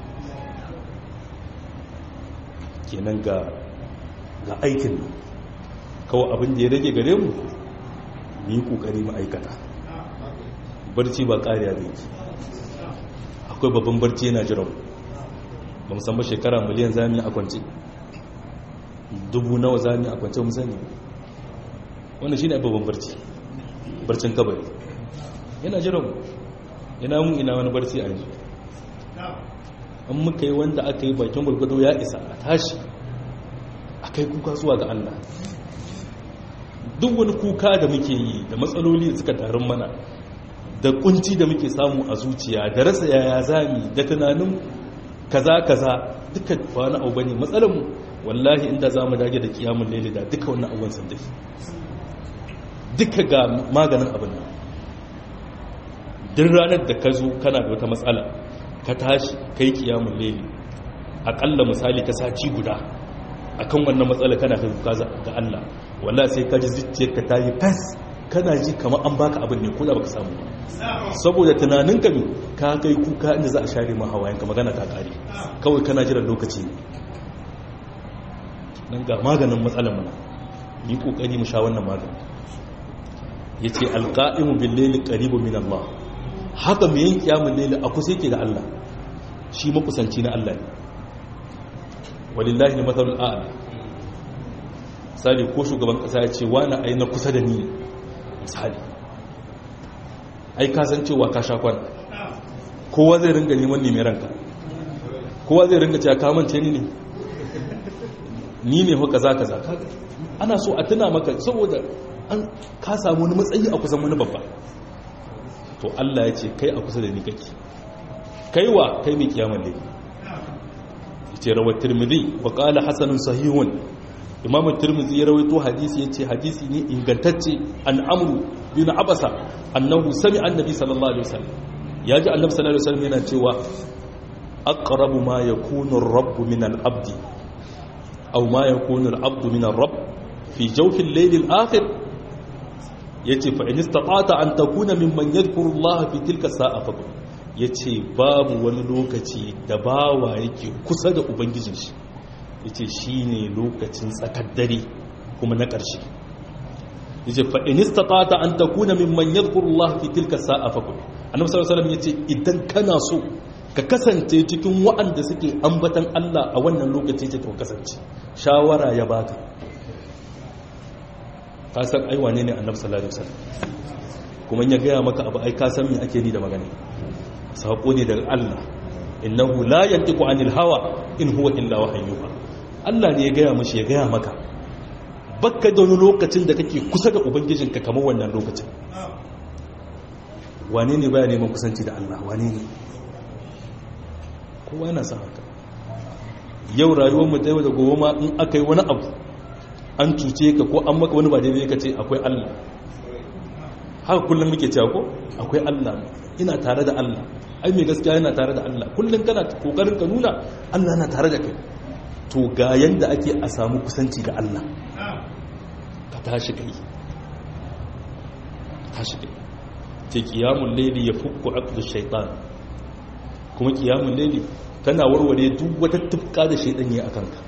kenan ga ga aikin nan kawai abin da ya rage gare mu mu yi ƙoƙari ma'aikata barci ba ƙariya da yake akwai babban barci yana jiran ba musamman shekara miliyan zami a kwanci dubu nawa zami a kwanci musani wanda shi ne babban barci barcin kabari yana jiran yana mun ina wani barci a yanzu an muka yi wanda aka yi bakin gwargwado ya isa a tashi a kai kuka zuwa ga Allah duk wani kuka da muke yi da matsaloli da suka tarin mana da kunci da muke samu a zuciya da rasa yaya zami da tunanin kaza kaza duka wani abu bane matsalar mu wallahi inda zamu dage da kiyamun laili da duka wannan abubuwan sun dafi duka ga maganin abin nan duk ranar da ka zo kana da wata matsala ka tashi kai kiyamun laili akalla misali ka sati guda akan wannan matsala kana kai kuka ga Allah wallahi sai ka ji zuciyarka ta yi fas kana ji kamar an baka abin ne ko da baka samu ba saboda tunaninka ne ka kai kuka inda za a share ma hawayenka magana ta kare kawai kana jiran lokaci ne nan ga maganin matsalar mana yi kokari mu sha wannan magani yace alqa'imu bil layli qaribu min Allah haka mai yin kiyamul layli a kusa yake da Allah shi makusanci na Allah ne walillahi al-mathalul a'la misali ko shugaban kasa ya ce wani ai na kusa da ni misali ai ka san cewa ka sha kwana kowa zai ringa neman neman ranka kowa zai ringa cewa kamance ni ne ni ne haka za ka za ka ana so a tuna maka saboda an ka samu wani matsayi a kusan wani babba to Allah ya ce kai a kusa da ni kake kaiwa kai mai kiyamar ne yace rawat tirmidhi wa qala hasanun sahihun imam tirmidhi ya rawaito hadisi yace hadisi ne ingantacce an amru bin abasa annahu sami'a annabi sallallahu alaihi wasallam yaji annabi sallallahu alaihi wasallam yana cewa aqrabu ma yakunu ar-rabb min al-abd aw ma yakunu al-abd min ar-rabb fi jawfi al-layl al-akhir yace fa in istata'ta an takuna mimman yadhkuru Allah fi tilka sa'a fa yace babu wani lokaci da bawa yake kusa da ubangijin shi yace shine lokacin tsakar dare kuma na ƙarshe yace fa in istata'ta an takuna mimman yadhkuru Allah fi tilka sa'a fa annabi sallallahu alaihi wasallam yace idan kana so ka kasance cikin waɗanda suke ambatan Allah a wannan lokaci ce to kasance shawara ya baka ka san ai wane ne annabi sallallahu alaihi wasallam kuma ya gaya maka abu ai ka san me ake ni da magana sako ne daga Allah innahu la yantiqu anil hawa in huwa illa wahyuha Allah ne ya gaya mashi ya gaya maka bakka da wani lokacin da kake kusa da ubangijinka kamar wannan lokacin wane ne baya neman kusanci da Allah wane ne kowa yana son haka yau rayuwar mu ta yau da gobe ma in aka yi wani abu an cuce ka ko an maka wani ba daidai ka ce akwai Allah haka kullum muke cewa ko akwai Allah ina tare da Allah ai mai gaskiya yana tare da Allah kullum kana kokarin ka nuna Allah yana tare da kai to ga yanda ake a samu kusanci da Allah ka tashi kai ka tashi kai ce qiyamul layli yafukku aqdu shaytan kuma qiyamul layli tana warware duk wata tufka da shaytan ya akan ka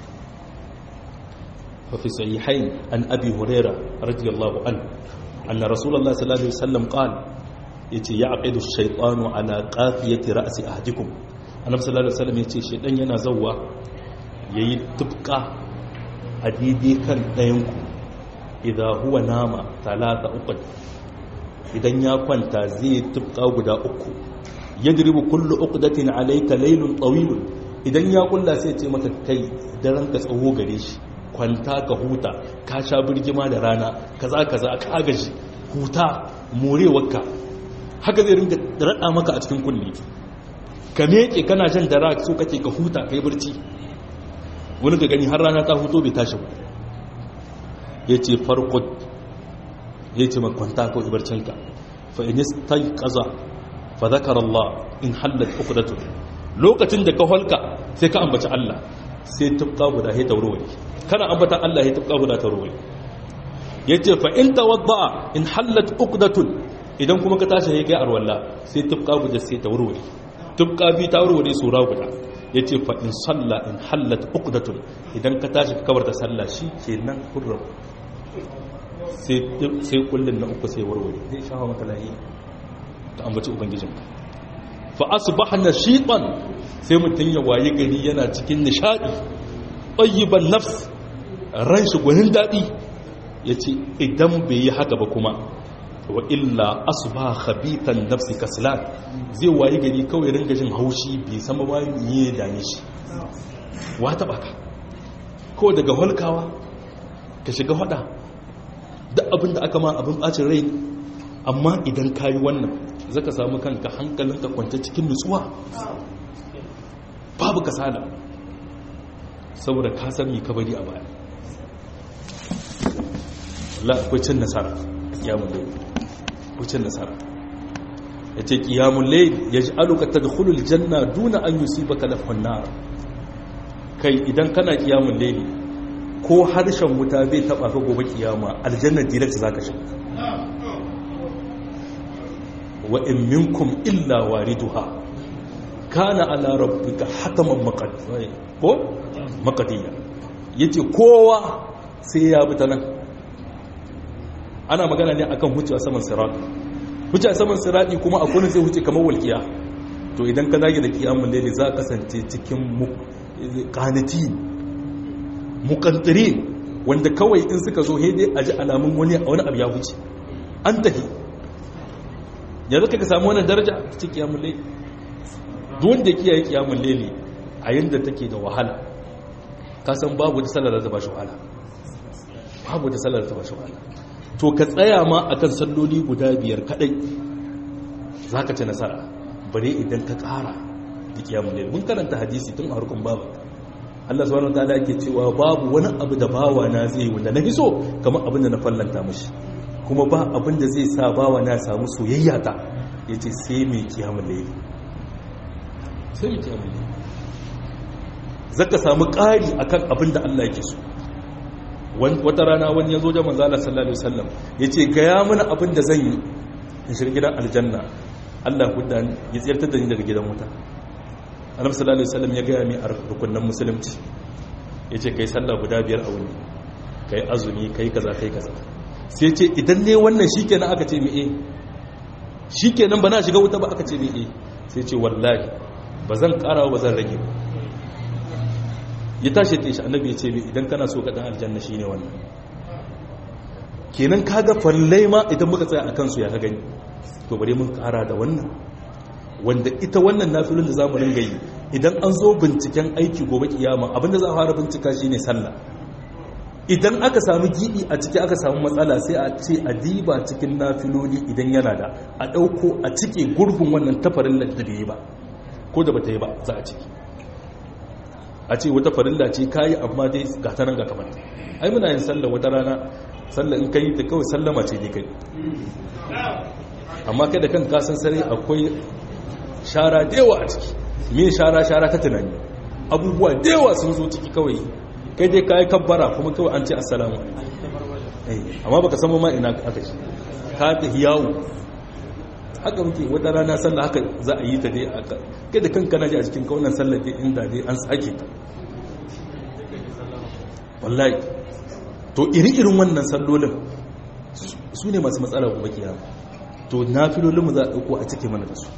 fa fi sahihain an abi hurairah radiyallahu anhu anna rasulullah sallallahu alaihi wasallam qala yace ya'qidu ash-shaytanu ala qafiyati ra'si ahadikum annabi sallallahu alaihi wasallam yace shaytan yana zawwa yayi tufka a daidai kan ɗayan ku idan huwa nama talata uku idan ya kwanta zai tufka guda uku yadribu kullu uqdatin alayka laylun tawil idan ya kulla sai ce maka kai daren ka tsawo gare shi kwanta ka huta ka sha birgima da rana kaza kaza ka gaji huta morewarka haka zai ringa rada maka a cikin kulli ka meke kana jan dara so kake ka huta kai barci wani ga gani har rana ta huto bai tashi ba yace farqut ya ce makwanta ko ibarcinka fa in istayqaza fa zakara Allah in hallat uqdatu lokacin da ka holka sai ka ambaci Allah sai tufka guda sai taurori kana ambata Allah sai tufka guda taurori yace fa in tawadda in hallat uqdatun idan kuma ka tashi sai kai arwalla sai tufka guda sai taurori tufka bi taurori sura guda yace fa in salla in hallat uqdatun idan ka tashi ka kabarta sallah shi kenan kurra sai sai kullun na uku sai warware zai shafa maka lahi ta ambaci ubangijinka fa asbahna shitan sai mutun ya waye gari yana cikin nishadi tayyiban nafs ran shi gwanin dadi yace idan bai yi haka ba kuma wa illa asba khabitan nafsi kaslan zai waye gari kawai ringa jin haushi bai sama ba me da dame shi wata baka ko daga holkawa ka shiga hada duk abin da aka ma abin bacin rai amma idan kayi wannan zaka samu kanka hankalinka kwance cikin nutsuwa babu kasala saboda ka san me ka bari a baya la akwai cin nasara kiyamun layl akwai cin nasara yace kiyamun layl yaj'aluka tadkhulul janna duna an yusibaka lafhan nar kai idan kana kiyamun layl ko harshen wuta bai taba ka gobe kiyama aljanna direct zaka shiga wa in minkum illa wariduha kana ala rabbika hataman maqdiya ko maqdiya yace kowa sai ya bi ta nan ana magana ne akan huce a saman sirat huce a saman sirati kuma akwai zai huce kamar walkiya to idan ka zage da kiyamun laili za ka kasance cikin qanati muqantiri wanda kawai in suka zo hede a ji alamun wani wani abu ya huce an tahi yanzu ka samu wannan daraja ta kiyamun laili duk wanda ya kiyaye kiyamun laili a yanda take da wahala ka san babu da sallar da ta bashi wahala babu da sallar da ta bashi wahala to ka tsaya ma akan salloli guda biyar kadai zaka ci nasara bare idan ka kara da kiyamun laili mun karanta hadisi tun a harkun babu Allah subhanahu wataala yake cewa babu wani abu da bawa na zai wanda na hiso kamar abin da na fallanta mishi kuma ba abin da zai sa bawa na samu soyayya ta yace sai mai kiyamun laili sai mai kiyamun laili zaka samu ƙari akan abin da Allah yake so wata rana wani ya zo da manzala sallallahu alaihi wasallam yace ga ya mana abin da zan yi in shiga gidan aljanna Allah hudda ya tsirtar da ni daga gidan wuta annabi sallallahu alaihi wasallam ya ga mi a rukunin musulunci yace kai sallah guda biyar a wuni kai azumi kai kaza kai kaza sai ce idan ne wannan shikenan aka ce mi eh shikenan ba na shiga wuta ba aka ce mi eh sai ce wallahi ba zan karawa ba zan rage ba ya tashi ta shi annabi ya ce idan kana so ka dan aljanna shine wannan kenan kaga fallai ma idan muka tsaya akan su ya ka gani to bare mun kara da wannan wanda ita wannan nafilun da zamu ringa yi idan an zo binciken aiki gobe kiyama abinda za a fara bincika shine sallah idan aka samu gibi a ciki aka samu matsala sai a ce a diba cikin nafiloli idan yana da a dauko a cike gurbin wannan tafarin da bai yi ba ko da bata yi ba za a ciki a ce wata farilla ce kayi amma dai ga ta nan ga kamar ai muna yin sallah wata rana sallah in kai ta kawai sallama ce ne kai amma kai da kan kasan sare akwai shara da yawa a ciki me shara shara ta tunani abubuwa da yawa sun zo ciki kawai kai dai kayi kabbara kuma kawai an ce assalamu amma baka samu ma ina aka shi ka ta hiyawu haka muke wata rana sallah haka za a yi ta dai aka kai da kanka na ji a cikin kaunan sallah dai inda dai an sake ta wallahi to iri-irin wannan sallolin su ne masu matsala kuma kiyama to na filolin mu za a ɗauko a cike mana da su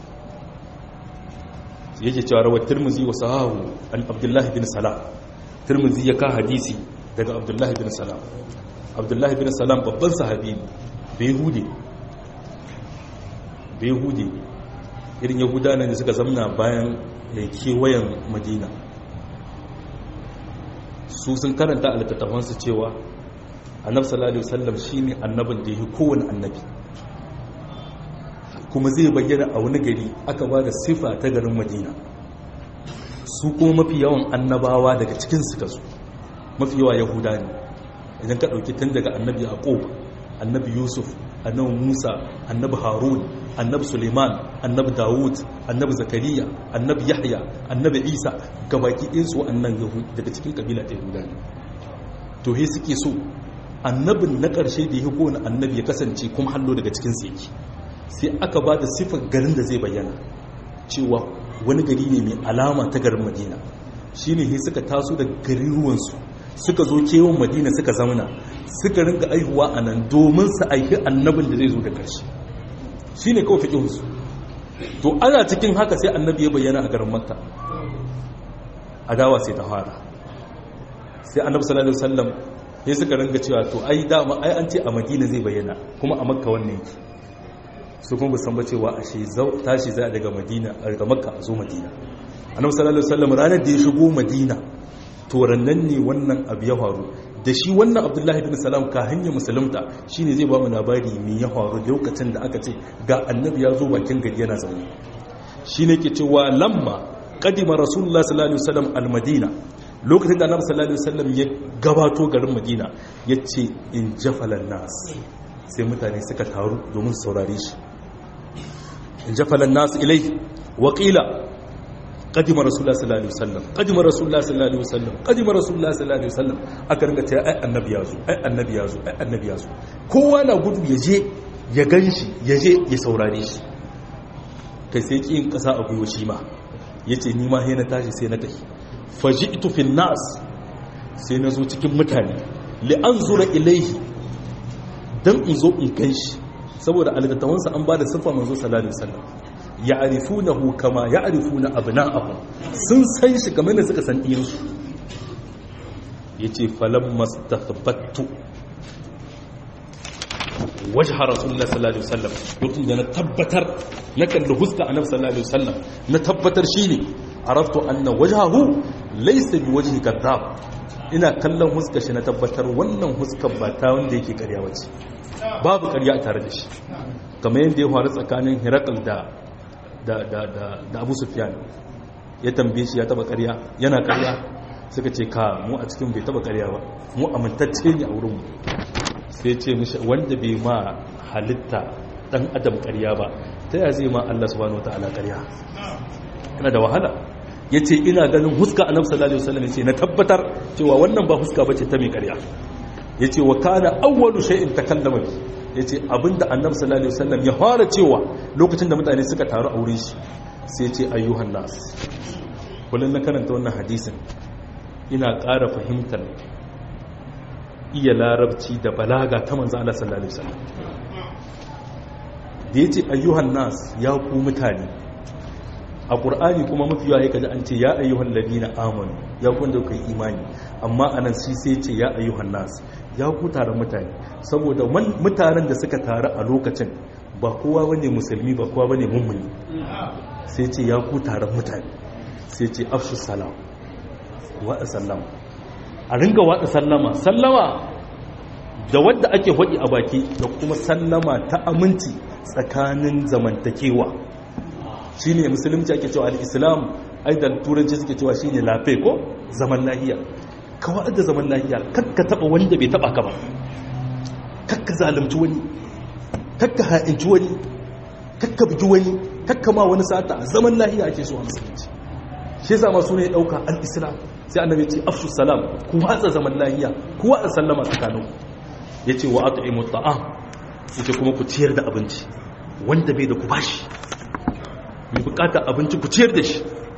yake cewa rawar turmuzi wa sahahu an abdullahi bin salam turmuzi ya ka hadisi daga abdullahi bin salam abdullahi bin salam babban sahabi bai hude bai hude irin yahuda ne da suka zamna bayan kewayen madina su sun karanta a littattafansu cewa annab sallallahu alaihi wasallam shine annabin da yake kowane annabi kuma zai bayyana a wani gari aka ba da sifa ta garin madina su kuma mafi yawan annabawa daga cikin suka su mafi yawa yahuda ne idan ka ɗauki tun daga annabi a ƙofa annabi yusuf annabi musa annabi harun annabi suleiman annabi dawud annabi zakariya annabi yahya annabi isa gabaki ɗinsu wa'annan daga cikin kabila ta yahuda ne to he suke so annabin na ƙarshe da ya kowane annabi ya kasance kuma hallo daga cikin yake sai aka ba da siffar garin da zai bayyana cewa wani gari ne mai alama ta garin madina shine he suka taso da garuruwansu suka zo kewan madina suka zamana suka rinka aihuwa a nan domin su aiki annabin da zai zo da ƙarshe shi ne kawai fiƙinsu to ana cikin haka sai annabi ya bayyana a garin makka adawa sai ta fara sai annabi sallallahu alaihi wasallam ya suka ringa cewa to ai dama ai an ce a madina zai bayyana kuma a makka wannan yake su kuma san ba cewa ashe tashi za daga madina daga makka a zo madina annabi sallallahu alaihi wasallam ranar da ya shigo madina to rannan ne wannan abu ya faru da shi wannan abdullahi bin salam ka hanyar musulunta shine zai ba mu labari mai ya faru lokacin da aka ce ga annabi ya zo bakin gari yana zaune shine ke cewa lamma kadima rasulullah sallallahu alaihi wasallam almadina lokacin da annabi sallallahu alaihi wasallam ya gabato garin madina yace in jafalan nas sai mutane suka taru domin saurare shi in jafalan nas ilai waqila قدم رسول الله صلى الله عليه وسلم قدم رسول الله صلى الله عليه وسلم قدم رسول الله صلى الله عليه وسلم aka ringa cewa ai annabi yazo ai annabi yazo ai annabi yazo kowa na gudu ya je ya ganshi ya je ya saurare shi kai sai kin kasa a gwiwa shi ma yace ni ma sai na tashi sai na tafi faji'tu fil nas sai na zo cikin mutane li anzura ilaihi dan in zo in ganshi saboda algatawansa an ba da sifa manzo sallallahu alaihi wasallam ya'rifunahu kama ya'rifuna abna'ahum sun san shi kamar da suka san iyansu yace falam mastathbattu wajha rasulullah sallallahu alaihi wasallam lokacin da na tabbatar na kalli huska annabi sallallahu alaihi wasallam na tabbatar shine araftu anna wajhahu laysa biwajhi kadhab ina kallon huska shi na tabbatar wannan huskar ba ta wanda yake karya bace babu karya tare da shi kamar yadda ya faru tsakanin hirakal da da abu sufiyan ya tambaye shi ya taba karya yana karya suka ce ka mu a cikin bai taba karya ba mu amintacce ne a wurinmu sai ce mishi wanda bai ma halitta dan adam karya ba ta ya zai ma Allah subhanahu wataala karya yana da wahala ya ce ina ganin huska annabi sallallahu alaihi wasallam ya ce na tabbatar cewa wannan ba huska bace ta mai karya ya ce wa kana awwalu shay'in takallama bi ya ce abinda annabi sallallahu alaihi wasallam ya fara cewa lokacin da mutane suka taru a wurin shi sai ce ayyuhan nas kullun na karanta wannan hadisin ina ƙara fahimtar iya larabci da balaga ta manzo Allah sallallahu alaihi wasallam da yace ayyuhan nas ya ku mutane a qur'ani kuma mafi yawa kaji an ce ya ayyuhal ladina amanu ya ku da kai imani amma anan shi sai ce ya ayyuhan nas ya ku taron mutane saboda mutanen da suka taru a lokacin ba kowa bane musulmi ba kowa bane mummuni sai ce ya ku taron mutane sai ce afshu salam waɗa sallama a ringa waɗa sallama sallama da wadda ake haɗi a baki da kuma sallama ta aminci tsakanin zamantakewa shi ne musulunci ake cewa al'islam aidan turanci suke cewa shi ne lafe ko zaman lahiya kawai da zaman lahiya kakka taba wanda bai taba ka ba kakka zalunci wani kakka ha'inci wani kakka bugi wani kakka ma wani sata zaman lahiya ake so a musulunci shi yasa masu ne dauka al-islam sai annabi ce afshu salam ku watsa zaman lahiya ku watsa sallama tsakanin yace wa at'imu ta'am yace kuma ku ciyar da abinci wanda bai da ku bashi mai bukata abinci ku ciyar da shi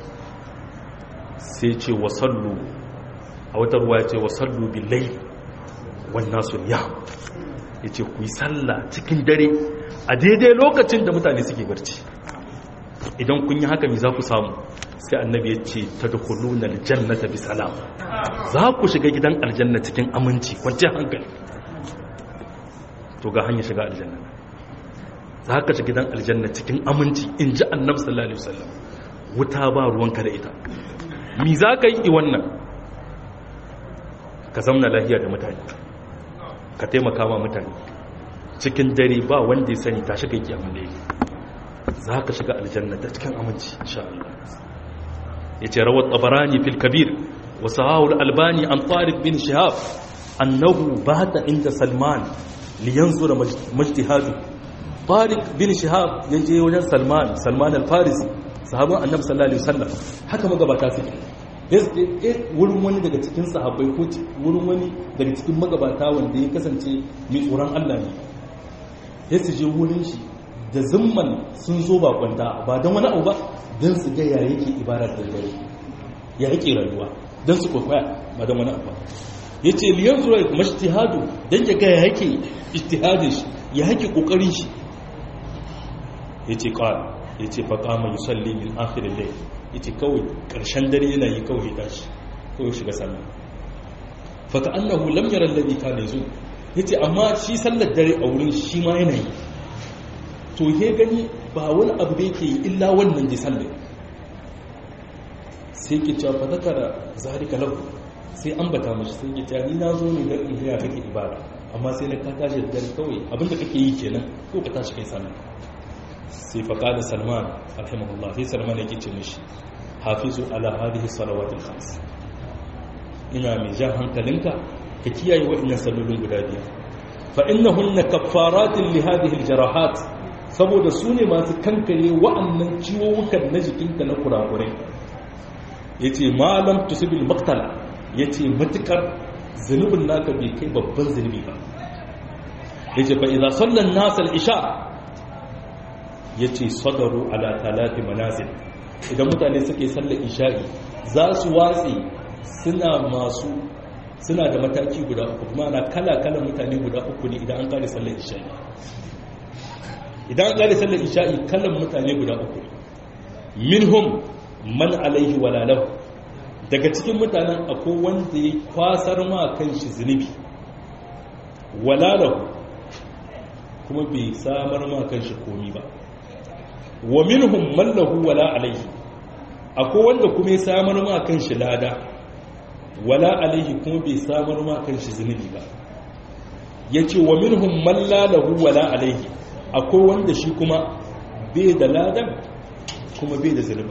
sai ce wa sallu a wata ruwa ya ce wa sallu billai wannan sun ya ya ce ku yi sallah cikin dare a daidai lokacin da mutane suke barci idan kun yi haka mai za ku samu sai annabi ya ce ta da kulunar jannata bi salam za ku shiga gidan aljanna cikin aminci kwanciyar hankali to ga hanyar shiga aljanna za ka shiga gidan aljanna cikin aminci in ji annabi sallallahu alaihi wasallam wuta ba ruwanka da ita mi za ka yi wannan ka zamna lahiya da mutane ka taimaka ma mutane cikin dare ba wanda ya sani tashi kai kiyamun da yake za ka shiga aljanna ta cikin aminci insha Allah ya ce rawar tabarani fil kabir wa sahawul albani an tariq bin shihab annahu bata inda salman liyanzura majtihadu Tariq bin Shihab ya je wajen Salman Salman al-Farisi sahaban Annabi sallallahu alaihi wasallam haka magabata suke wurin wani daga cikin sahabbai ko wurin wani daga cikin magabata wanda ya kasance mai tsoron Allah ne ya su je wurin shi da zimman sun zo ba kwanta ba don wani abu ba don su ga ya yake ibarar da dare ya yake rayuwa don su kwakwaya ba don wani abu ya ce liyan zuwa mashtihadu don ya ga ya yake ishtihadin shi ya yake kokarin shi ya ce kawai ya ce faƙa mai yusalli min akhirin lai ya ce kawai ƙarshen dare yana yi kawai tashi kawai shiga sallah faka annahu lam yara alladhi kana yazu yace amma shi sallar dare a wurin shi ma yana yi to he gani ba wani abu da yake yi illa wannan ji sallar sai ke cewa fa zakara zalika lahu sai an bata mashi sai ke cewa ni na zo ne dan in ga kake ibada amma sai na ka tashi da dare kawai abinda kake yi kenan ko ka tashi kai sallah sai fa qala salman rahimahullah sai salman yake ce mishi hafizu ala hadhihi salawatil khams ina mai jan hankalinka ka kiyaye waɗannan sallolin guda biyar fa innahunna kaffaratin li hadhihi aljarahat saboda su ne masu kankare wa'annan ciwowukan na jikinka na kurakurai yace malam tusibil maqtala yace matukar zunubin naka bai kai babban zunubi ba yace fa idza salla an-nas al-isha yace sadaru ala talati manazil idan mutane suke sallar isha'i za su watsi suna masu suna da mataki guda uku kuma na kala-kala mutane guda uku ne idan an kare sallar isha'i idan an kare sallar isha'i kalan mutane guda uku minhum man alaihi walalahu daga cikin mutanen akwai wanda ya kwasar ma kan shi zunubi walalahu kuma bai samar ma kan shi komi ba wa minhum man lahu wala alaihi akwai wanda kuma ya samar ma kan shi lada wala alaihi kuma bai samar ma kan shi zunubi ba yace wa minhum man la lahu wala alaihi akwai wanda shi kuma bai da ladan kuma bai da zunubi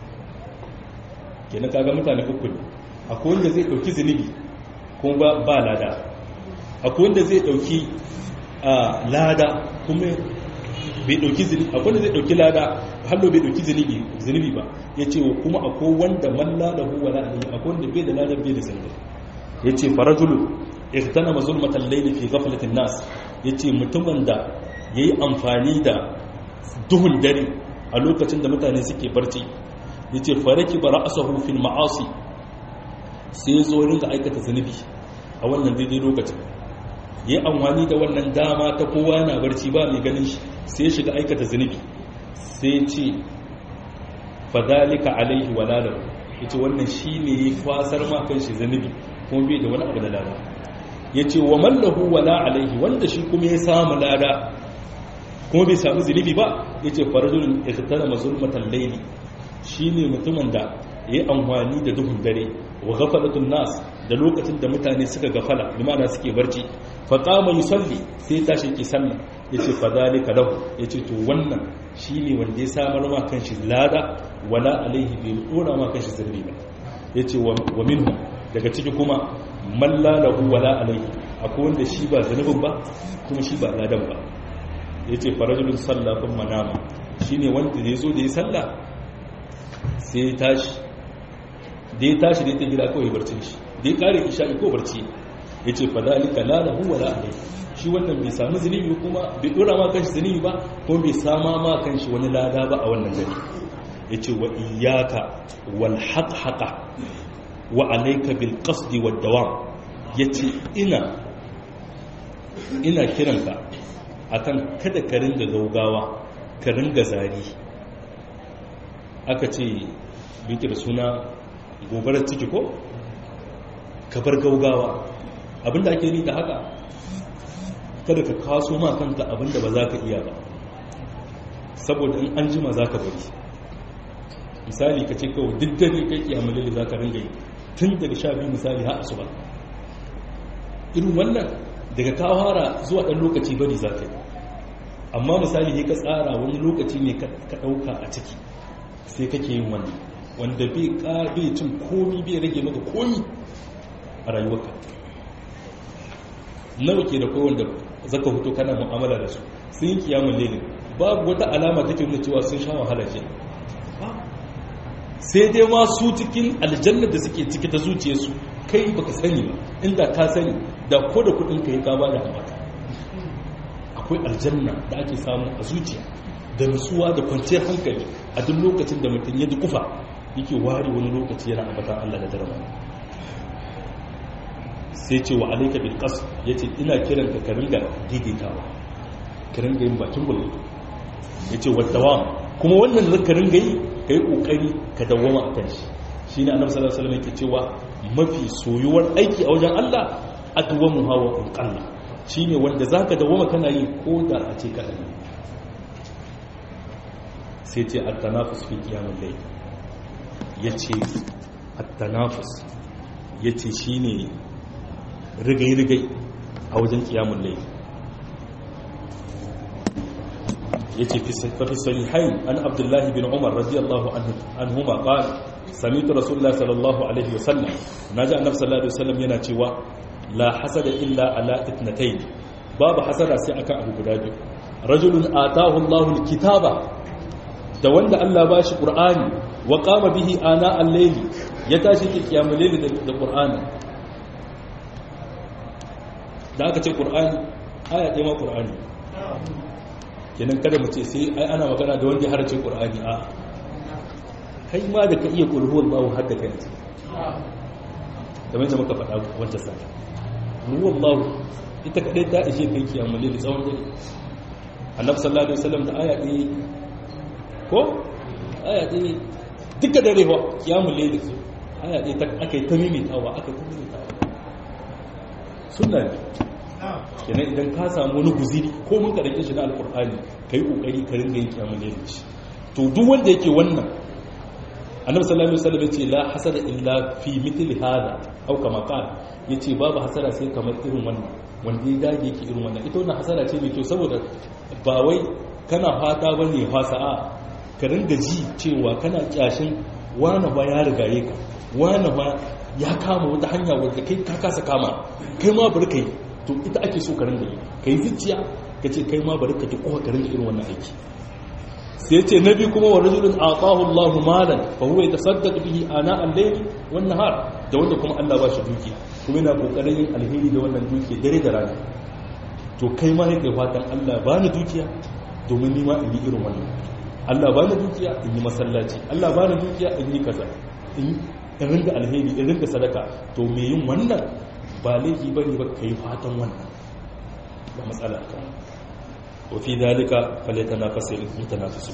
kenan kaga mutane uku ne akwai wanda zai dauki zunubi kuma ba lada akwai wanda zai dauki lada kuma bai dauki zunubi akwai wanda zai dauki lada hallo bai dauki zunubi zunubi ba yace kuma akwai wanda man lalahu wala alayhi akwai wanda bai da lada bai da zunubi yace farajulu ihtanama zulmatal layli fi ghaflatin nas yace mutumin da yayi amfani da duhun dare a lokacin da mutane suke barci yace faraki bara'asahu fil ma'asi sai ya zo ringa aikata zunubi a wannan daidai lokacin ya yi amfani da wannan dama ta kowa yana barci ba mai ganin shi sai ya shiga aikata zunubi sai ce fadalika alaihi walalar ya ce wannan shi ne ya kwasar makon shi zunubi kuma bai da wani abu da lada ya ce wa mallahu wala alaihi wanda shi kuma ya samu lada kuma bai samu zunubi ba ya ce farajulun ya tattara mazulmatan laili shi ne mutumin da ya yi amfani da duhun dare wa gafalatun nas da lokacin da mutane suka gafala limana suke barci fa qama yusalli sai tashi ki sallah yace fa zalika lahu yace to wannan shine wanda ya samar ma kanshi lada wala alaihi bi dora ma kanshi zurbi ba yace wa minhum daga ciki kuma man la lahu wala alaihi akwai wanda shi ba zanubin ba kuma shi ba ladan ba yace farajulun sallah kuma nama shine wanda ya zo da ya sallah sai ya tashi da ya tashi da ya ta gida kawai barci shi da ya kare isha'i ko barci ya ce fa zalika la lahu wala alai shi wannan bai samu zunubi kuma bai dora ma kanshi zunubi ba kuma bai sama ma kanshi wani lada ba a wannan gari ya ce wa iyaka wal haqhaqa wa alayka bil qasdi wad dawam ya ce ina ina kiranka akan kada ka ringa gaugawa ka ringa zari aka ce biki da suna gobarar ciki ko kabar gaugawa abinda ake ni da haka kada ka kaso ma kanka abinda ba za ka iya ba saboda in an jima za ka bari misali ka ce kawai duk dare kai kiyamalili za ka ringa yi tun daga sha biyu misali ha asuba irin wannan daga kawara zuwa ɗan lokaci bari za ka yi amma misali ne ka tsara wani lokaci ne ka ɗauka a ciki sai kake yin wannan wanda bai cin komi bai rage maka komi a rayuwarka nawa ke da kawai wanda zaka fito kana mu'amala da su sun yi kiyamun lele babu wata alama take nuna cewa sun sha wahala ke sai dai ma su cikin aljanna da suke ciki ta zuciyarsu kai baka sani ba inda ka sani da ko da kudin ka yi ka bada ambata akwai aljanna da ake samu a zuciya da nutsuwa da kwanciyar hankali a duk lokacin da mutum ya dukufa yake ware wani lokaci yana ambatan Allah da darama sai ce wa alaika bil qasd yace ina kiran ka ka ringa daidaitawa ka ringa yin bakin bullo yace wa dawam kuma wannan zaka ringa yi kai kokari ka dawama akan shi shine annabi sallallahu alaihi wasallam yake cewa mafi soyuwar aiki a wajen Allah atwamu hawa qalla shine wanda zaka dawama kana yi ko da a ce ka dani sai ce at-tanafus fi qiyamul layl yace at-tanafus yace shine rigai-rigai a wajen kiyamun laifi ya ce fi sahihain an abdullahi bin umar radiyallahu anhuma qal samitu rasulullah sallallahu alaihi wasallam naji annabi sallallahu alaihi wasallam yana cewa la hasada illa ala itnatayn babu hasada sai akan abu guda biyu rajulun atahu Allahu alkitaba da wanda Allah ba shi qur'ani wa qama bihi ana al-layli ya tashi kiyamul layli da qur'ani da aka ce ƙur'ani aya ɗaya ma ƙur'ani kenan kada mu ce sai ai ana magana da wanda ya harace ƙur'ani a kai ma da ka iya ƙulhuwar bawu har da kai ce kamar yadda muka faɗa wancan sa ruwan bawu ita kaɗai ta ishe kai kiyamun lili tsawon dare annabi sallallahu alaihi wasallam da aya ɗaya ko aya ɗaya duka dare wa kiyamun lili aya ɗaya aka yi ta mimitawa aka yi ta mimitawa sunna ne kenan idan ka samu wani guziri ko mun ka dake shi na alkur'ani kai kokari ka ringa yin kiyamul layl shi to duk wanda yake wannan annabi sallallahu alaihi wasallam yace la hasada illa fi mithli hada aw kama qala yace babu hasara sai kamar irin wannan wanda ya dage yake irin wannan ita wannan hasara ce mai kyau saboda ba wai kana fata bane fasa a ka ringa ji cewa kana kyashin wani ba ya rigaye ka wani ba ya kama wata hanya wadda kai ka kasa kama kai ma bari kai to ita ake so ka rinda yi kai zuciya ka ce kai ma bari ka ji kowa ka rinda irin wannan aiki sai ce nabi kuma wa rajulun atahu Allah malan fa huwa yatasaddaq bihi ana al-layl wan nahar da wanda kuma Allah ba shi duki kuma yana kokarin yin alheri da wannan duki dare da rana to kai ma kai fatan Allah ba ni dukiya domin ni ma in yi irin wannan Allah ba ni dukiya in yi masallaci Allah ba ni dukiya in yi kaza in ringa alheri in ringa sadaka to me yin wannan ba laifi ba ne ba ka yi fatan wannan ba matsala kan wafi dalika faleta na fasir mutanafisu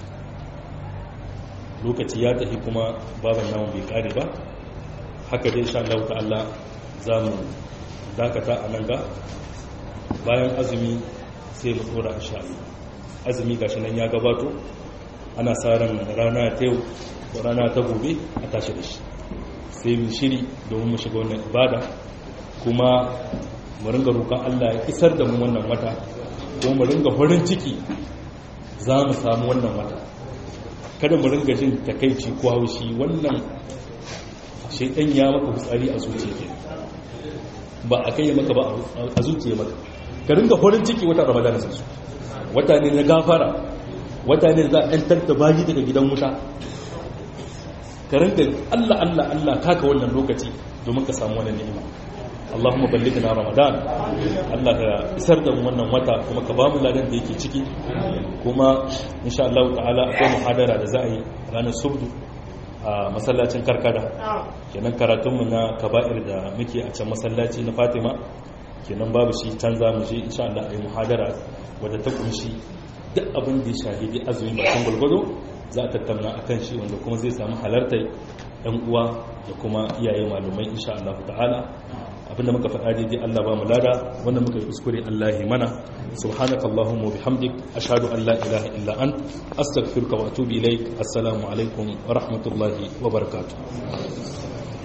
lokaci ya tafi kuma baban namun bai kare ba haka dai sha Allah ta'ala za mu dakata a nan ga bayan azumi sai mu tsora a sha azumi gashi nan ya gabato ana sa ran rana ta yau ko rana ta gobe a tashi da shi sai mu shiri domin mu shiga wannan ibada kuma mu ringa roƙon Allah ya isar da mu wannan wata ko mu ringa farin ciki za mu samu wannan wata kada mu ringa jin takaici ko haushi wannan shaidan ya maka fitsari a zuciya ba a kai maka ba a zuciya maka ka ringa farin ciki wata ramadana sai su wata ne na gafara wata ne za a yantar da bayi daga gidan wuta ka ringa Allah Allah Allah kaka wannan lokaci domin ka samu wannan ni'ima Allahumma ballighna Ramadan Allah ka isar da mu wannan wata kuma ka bamu ladan da yake ciki kuma insha Allah ta'ala akwai muhadara da za a yi ranar subdu a masallacin karkada kenan karatunmu na kaba'ir da muke a can masallaci na Fatima kenan babu shi can za mu je insha Allah a yi muhadara wadda ta kunshi duk abin da ya shahidi azumi bakin gwalgwado za a tattauna a kan shi wanda kuma zai samu halartar yan uwa da kuma iyaye malumai insha Allah ta'ala abinda muka faɗa daidai Allah ba mu lada wanda muka yi kuskure Allah ya mana subhanakallahumma wa bihamdik ashhadu an la ilaha illa ant astaghfiruka wa atubu ilaik assalamu alaikum wa rahmatullahi wa barakatuh